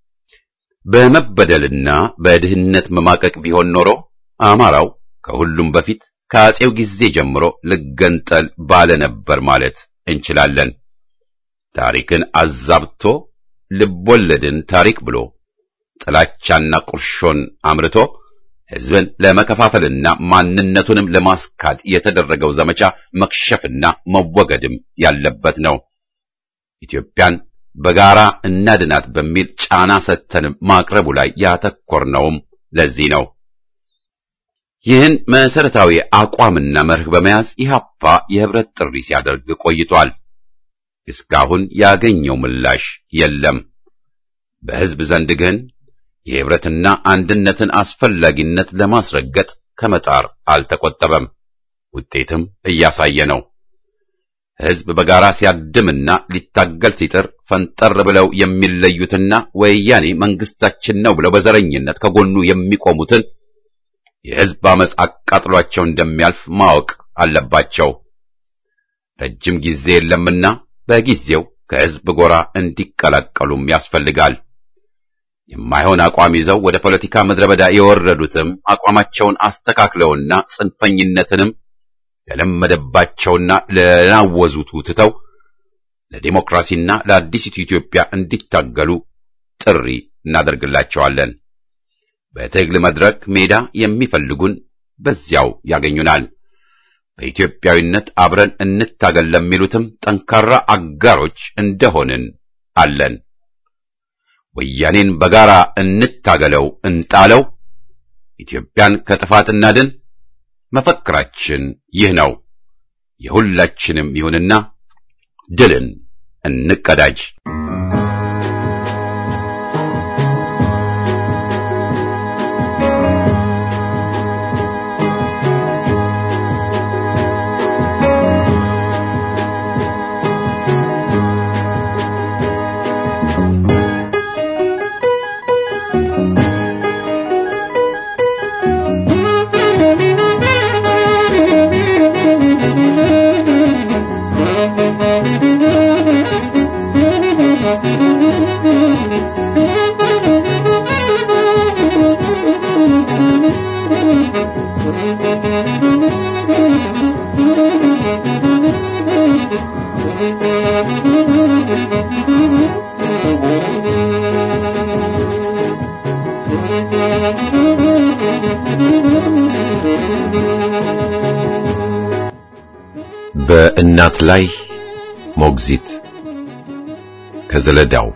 በመበደልና በድህነት መማቀቅ ቢሆን ኖሮ አማራው ከሁሉም በፊት ከአጼው ጊዜ ጀምሮ ልገንጠል ባለ ነበር ማለት እንችላለን። ታሪክን አዛብቶ ልቦለድን ታሪክ ብሎ ጥላቻና ቁርሾን አምርቶ ህዝብን ለመከፋፈልና ማንነቱንም ለማስካድ የተደረገው ዘመቻ መክሸፍና መወገድም ያለበት ነው። ኢትዮጵያን በጋራ እናድናት በሚል ጫና ሰጥተን ማቅረቡ ላይ ያተኮርነውም ለዚህ ነው። ይህን መሰረታዊ አቋምና መርህ በመያዝ ኢህአፓ የህብረት ጥሪ ሲያደርግ ቆይቷል። እስካሁን ያገኘው ምላሽ የለም። በህዝብ ዘንድ ግን የህብረትና አንድነትን አስፈላጊነት ለማስረገጥ ከመጣር አልተቆጠበም። ውጤትም እያሳየ ነው። ህዝብ በጋራ ሲያድምና ሊታገል ሲጥር ፈንጠር ብለው የሚለዩትና ወያኔ መንግስታችን ነው ብለው በዘረኝነት ከጎኑ የሚቆሙትን የህዝብ አመፅ አቃጥሏቸው እንደሚያልፍ ማወቅ አለባቸው። ረጅም ጊዜ የለምና በጊዜው ከህዝብ ጎራ እንዲቀላቀሉም ያስፈልጋል። የማይሆን አቋም ይዘው ወደ ፖለቲካ ምድረ በዳ የወረዱትም አቋማቸውን አስተካክለውና ጽንፈኝነትንም ለለመደባቸውና ለናወዙቱ ትተው ለዲሞክራሲና ለአዲሲቱ ኢትዮጵያ እንዲታገሉ ጥሪ እናደርግላቸዋለን። በትግል መድረክ ሜዳ የሚፈልጉን በዚያው ያገኙናል። በኢትዮጵያዊነት አብረን እንታገል ለሚሉትም ጠንካራ አጋሮች እንደሆንን አለን። ወያኔን በጋራ እንታገለው፣ እንጣለው፣ ኢትዮጵያን ከጥፋት እናድን። መፈክራችን ይህ ነው። የሁላችንም ይሁንና ድልን እንቀዳጅ። በእናት ላይ ሞግዚት ከዘለዳው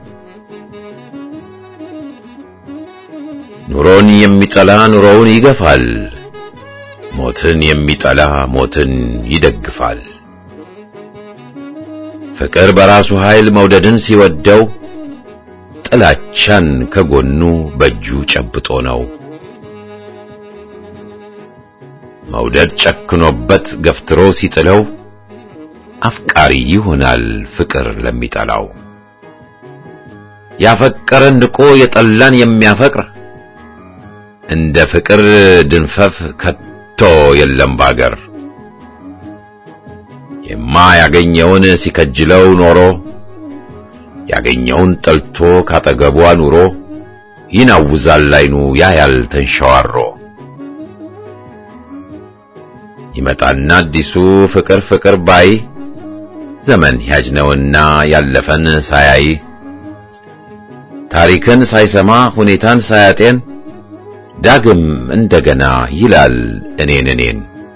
ኑሮን የሚጠላ ኑሮውን ይገፋል፣ ሞትን የሚጠላ ሞትን ይደግፋል። ፍቅር በራሱ ኃይል መውደድን ሲወደው ጥላቻን ከጎኑ በእጁ ጨብጦ ነው። መውደድ ጨክኖበት ገፍትሮ ሲጥለው አፍቃሪ ይሆናል ፍቅር ለሚጠላው። ያፈቀረን ንቆ የጠላን የሚያፈቅር እንደ ፍቅር ድንፈፍ ከቶ የለም ባገር። የማያገኘውን ሲከጅለው ኖሮ ያገኘውን ጠልቶ ካጠገቧ ኑሮ ይናውዛል ላይኑ ያያል ተንሸዋሮ። ይመጣና አዲሱ ፍቅር ፍቅር ባይ ዘመን ያጅ ነውና ያለፈን ሳያይ ታሪክን ሳይሰማ ሁኔታን ሳያጤን ዳግም እንደገና ይላል እኔን እኔን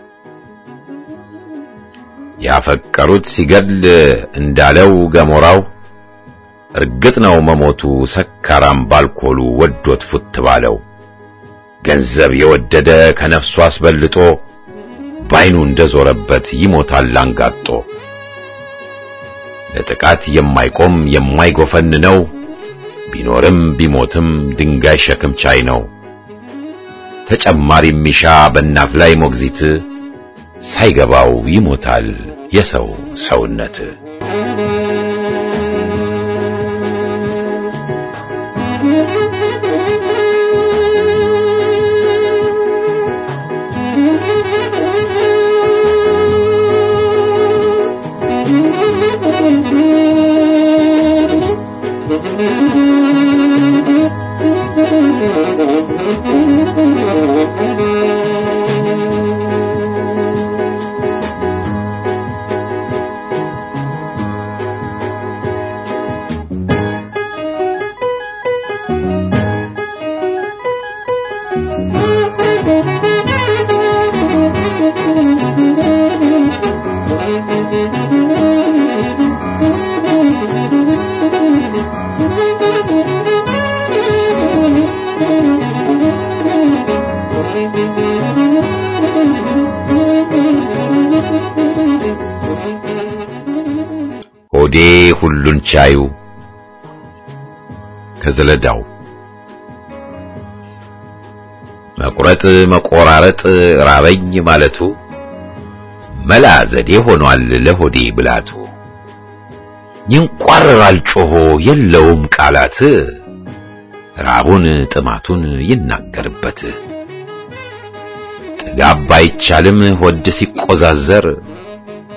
ያፈቀሩት ሲገድል እንዳለው ገሞራው እርግጥ ነው መሞቱ ሰካራም ባልኮሉ ወዶት ፉት ባለው ገንዘብ የወደደ ከነፍሱ አስበልጦ ባይኑ እንደዞረበት ይሞታል አንጋጦ። ለጥቃት የማይቆም የማይጎፈን ነው ቢኖርም ቢሞትም ድንጋይ ሸክም ቻይ ነው። ተጨማሪ ሚሻ በእናት ላይ ሞግዚት ሳይገባው ይሞታል የሰው ሰውነት። ሆዴ ሁሉን ቻዩ ከዘለዳው መቁረጥ መቆራረጥ ራበኝ ማለቱ መላ ዘዴ ሆኗል ለሆዴ ብላቱ። ይንቋረራል ጮሆ የለውም ቃላት ራቡን ጥማቱን ይናገርበት። ጥጋብ ባይቻልም ሆድ ሲቆዛዘር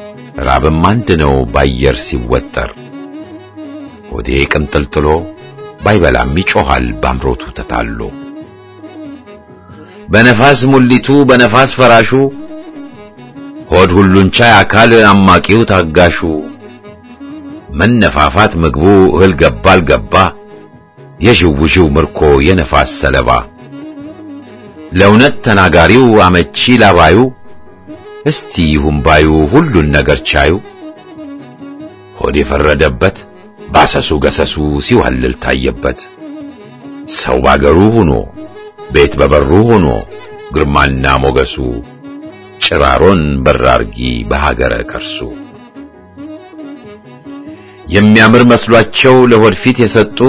ራብም አንድ ነው ባየር ሲወጠር። ሆዴ ቅንጥልጥሎ ባይበላም ይጮኻል ባምሮቱ ተታሎ በነፋስ ሙሊቱ በነፋስ ፈራሹ ሆድ ሁሉን ቻይ አካል አማቂው ታጋሹ መነፋፋት ምግቡ እህል ገባ አልገባ የዥውዥው ምርኮ የነፋስ ሰለባ ለእውነት ተናጋሪው አመቺ ላባዩ እስቲ ይሁን ባዩ ሁሉን ነገር ቻዩ ሆድ የፈረደበት ባሰሱ ገሰሱ ሲዋልል ታየበት ሰው ባገሩ ሆኖ ቤት በበሩ ሆኖ ግርማና ሞገሱ ጭራሮን በራርጊ በሀገረ ከርሱ የሚያምር መስሏቸው ለሆድ ፊት የሰጡ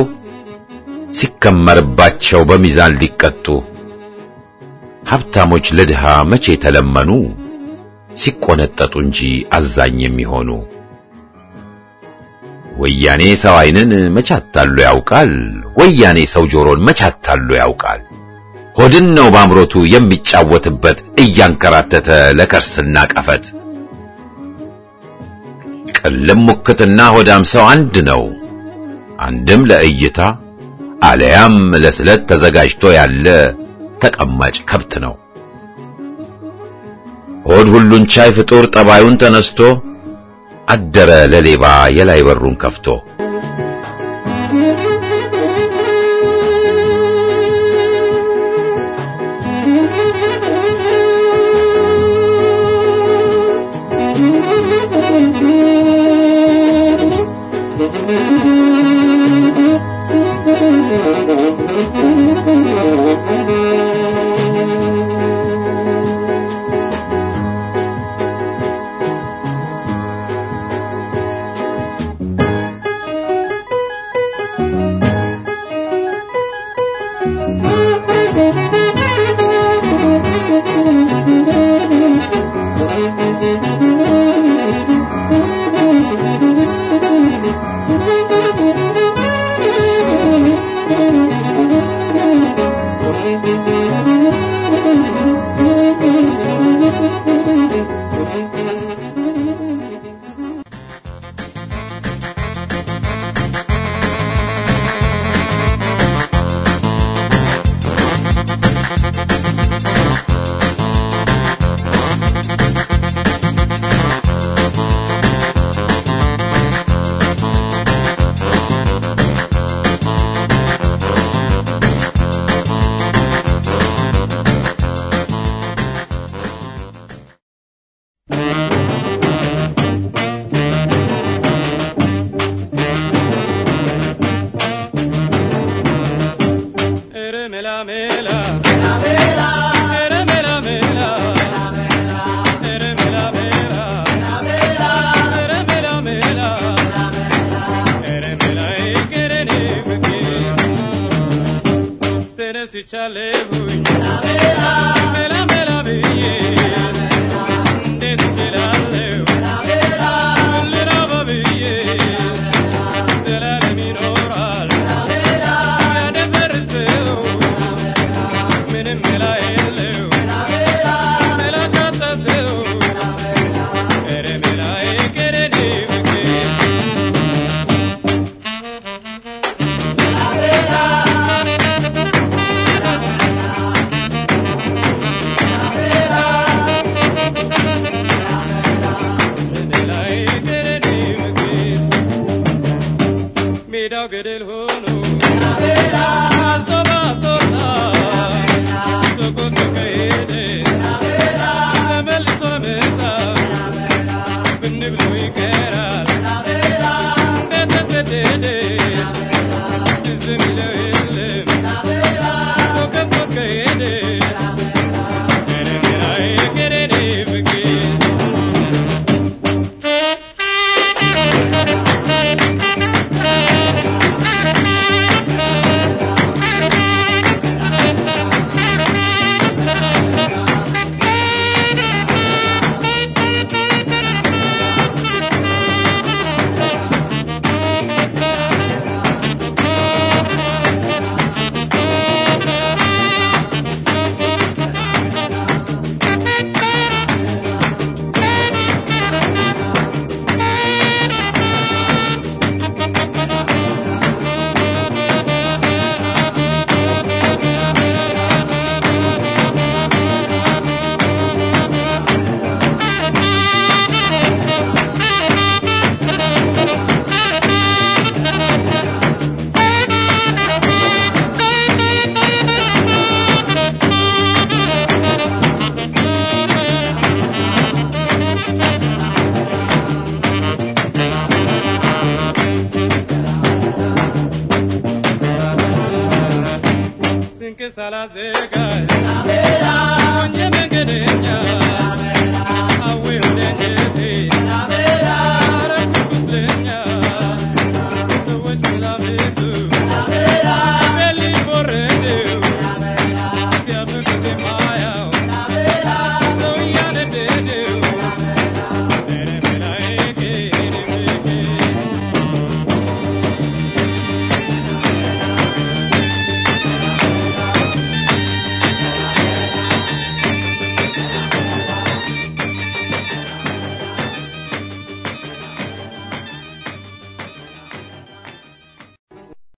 ሲከመርባቸው በሚዛን ሊቀጡ ሀብታሞች ለድሃ መቼ ተለመኑ ሲቆነጠጡ እንጂ አዛኝ የሚሆኑ ወያኔ ሰው ዓይንን መቻታሉ ያውቃል ወያኔ ሰው ጆሮን መቻታሉ ያውቃል ሆድን ነው ባምሮቱ የሚጫወትበት እያንከራተተ ለከርስና ቀፈት ቅልም ሙክትና ሆዳም ሰው አንድ ነው አንድም ለእይታ አለያም ለስለት ተዘጋጅቶ ያለ ተቀማጭ ከብት ነው ሆድ ሁሉን ቻይ ፍጡር ጠባዩን ተነስቶ አደረ ለሌባ የላይ በሩን ከፍቶ Thank you. ያላዘ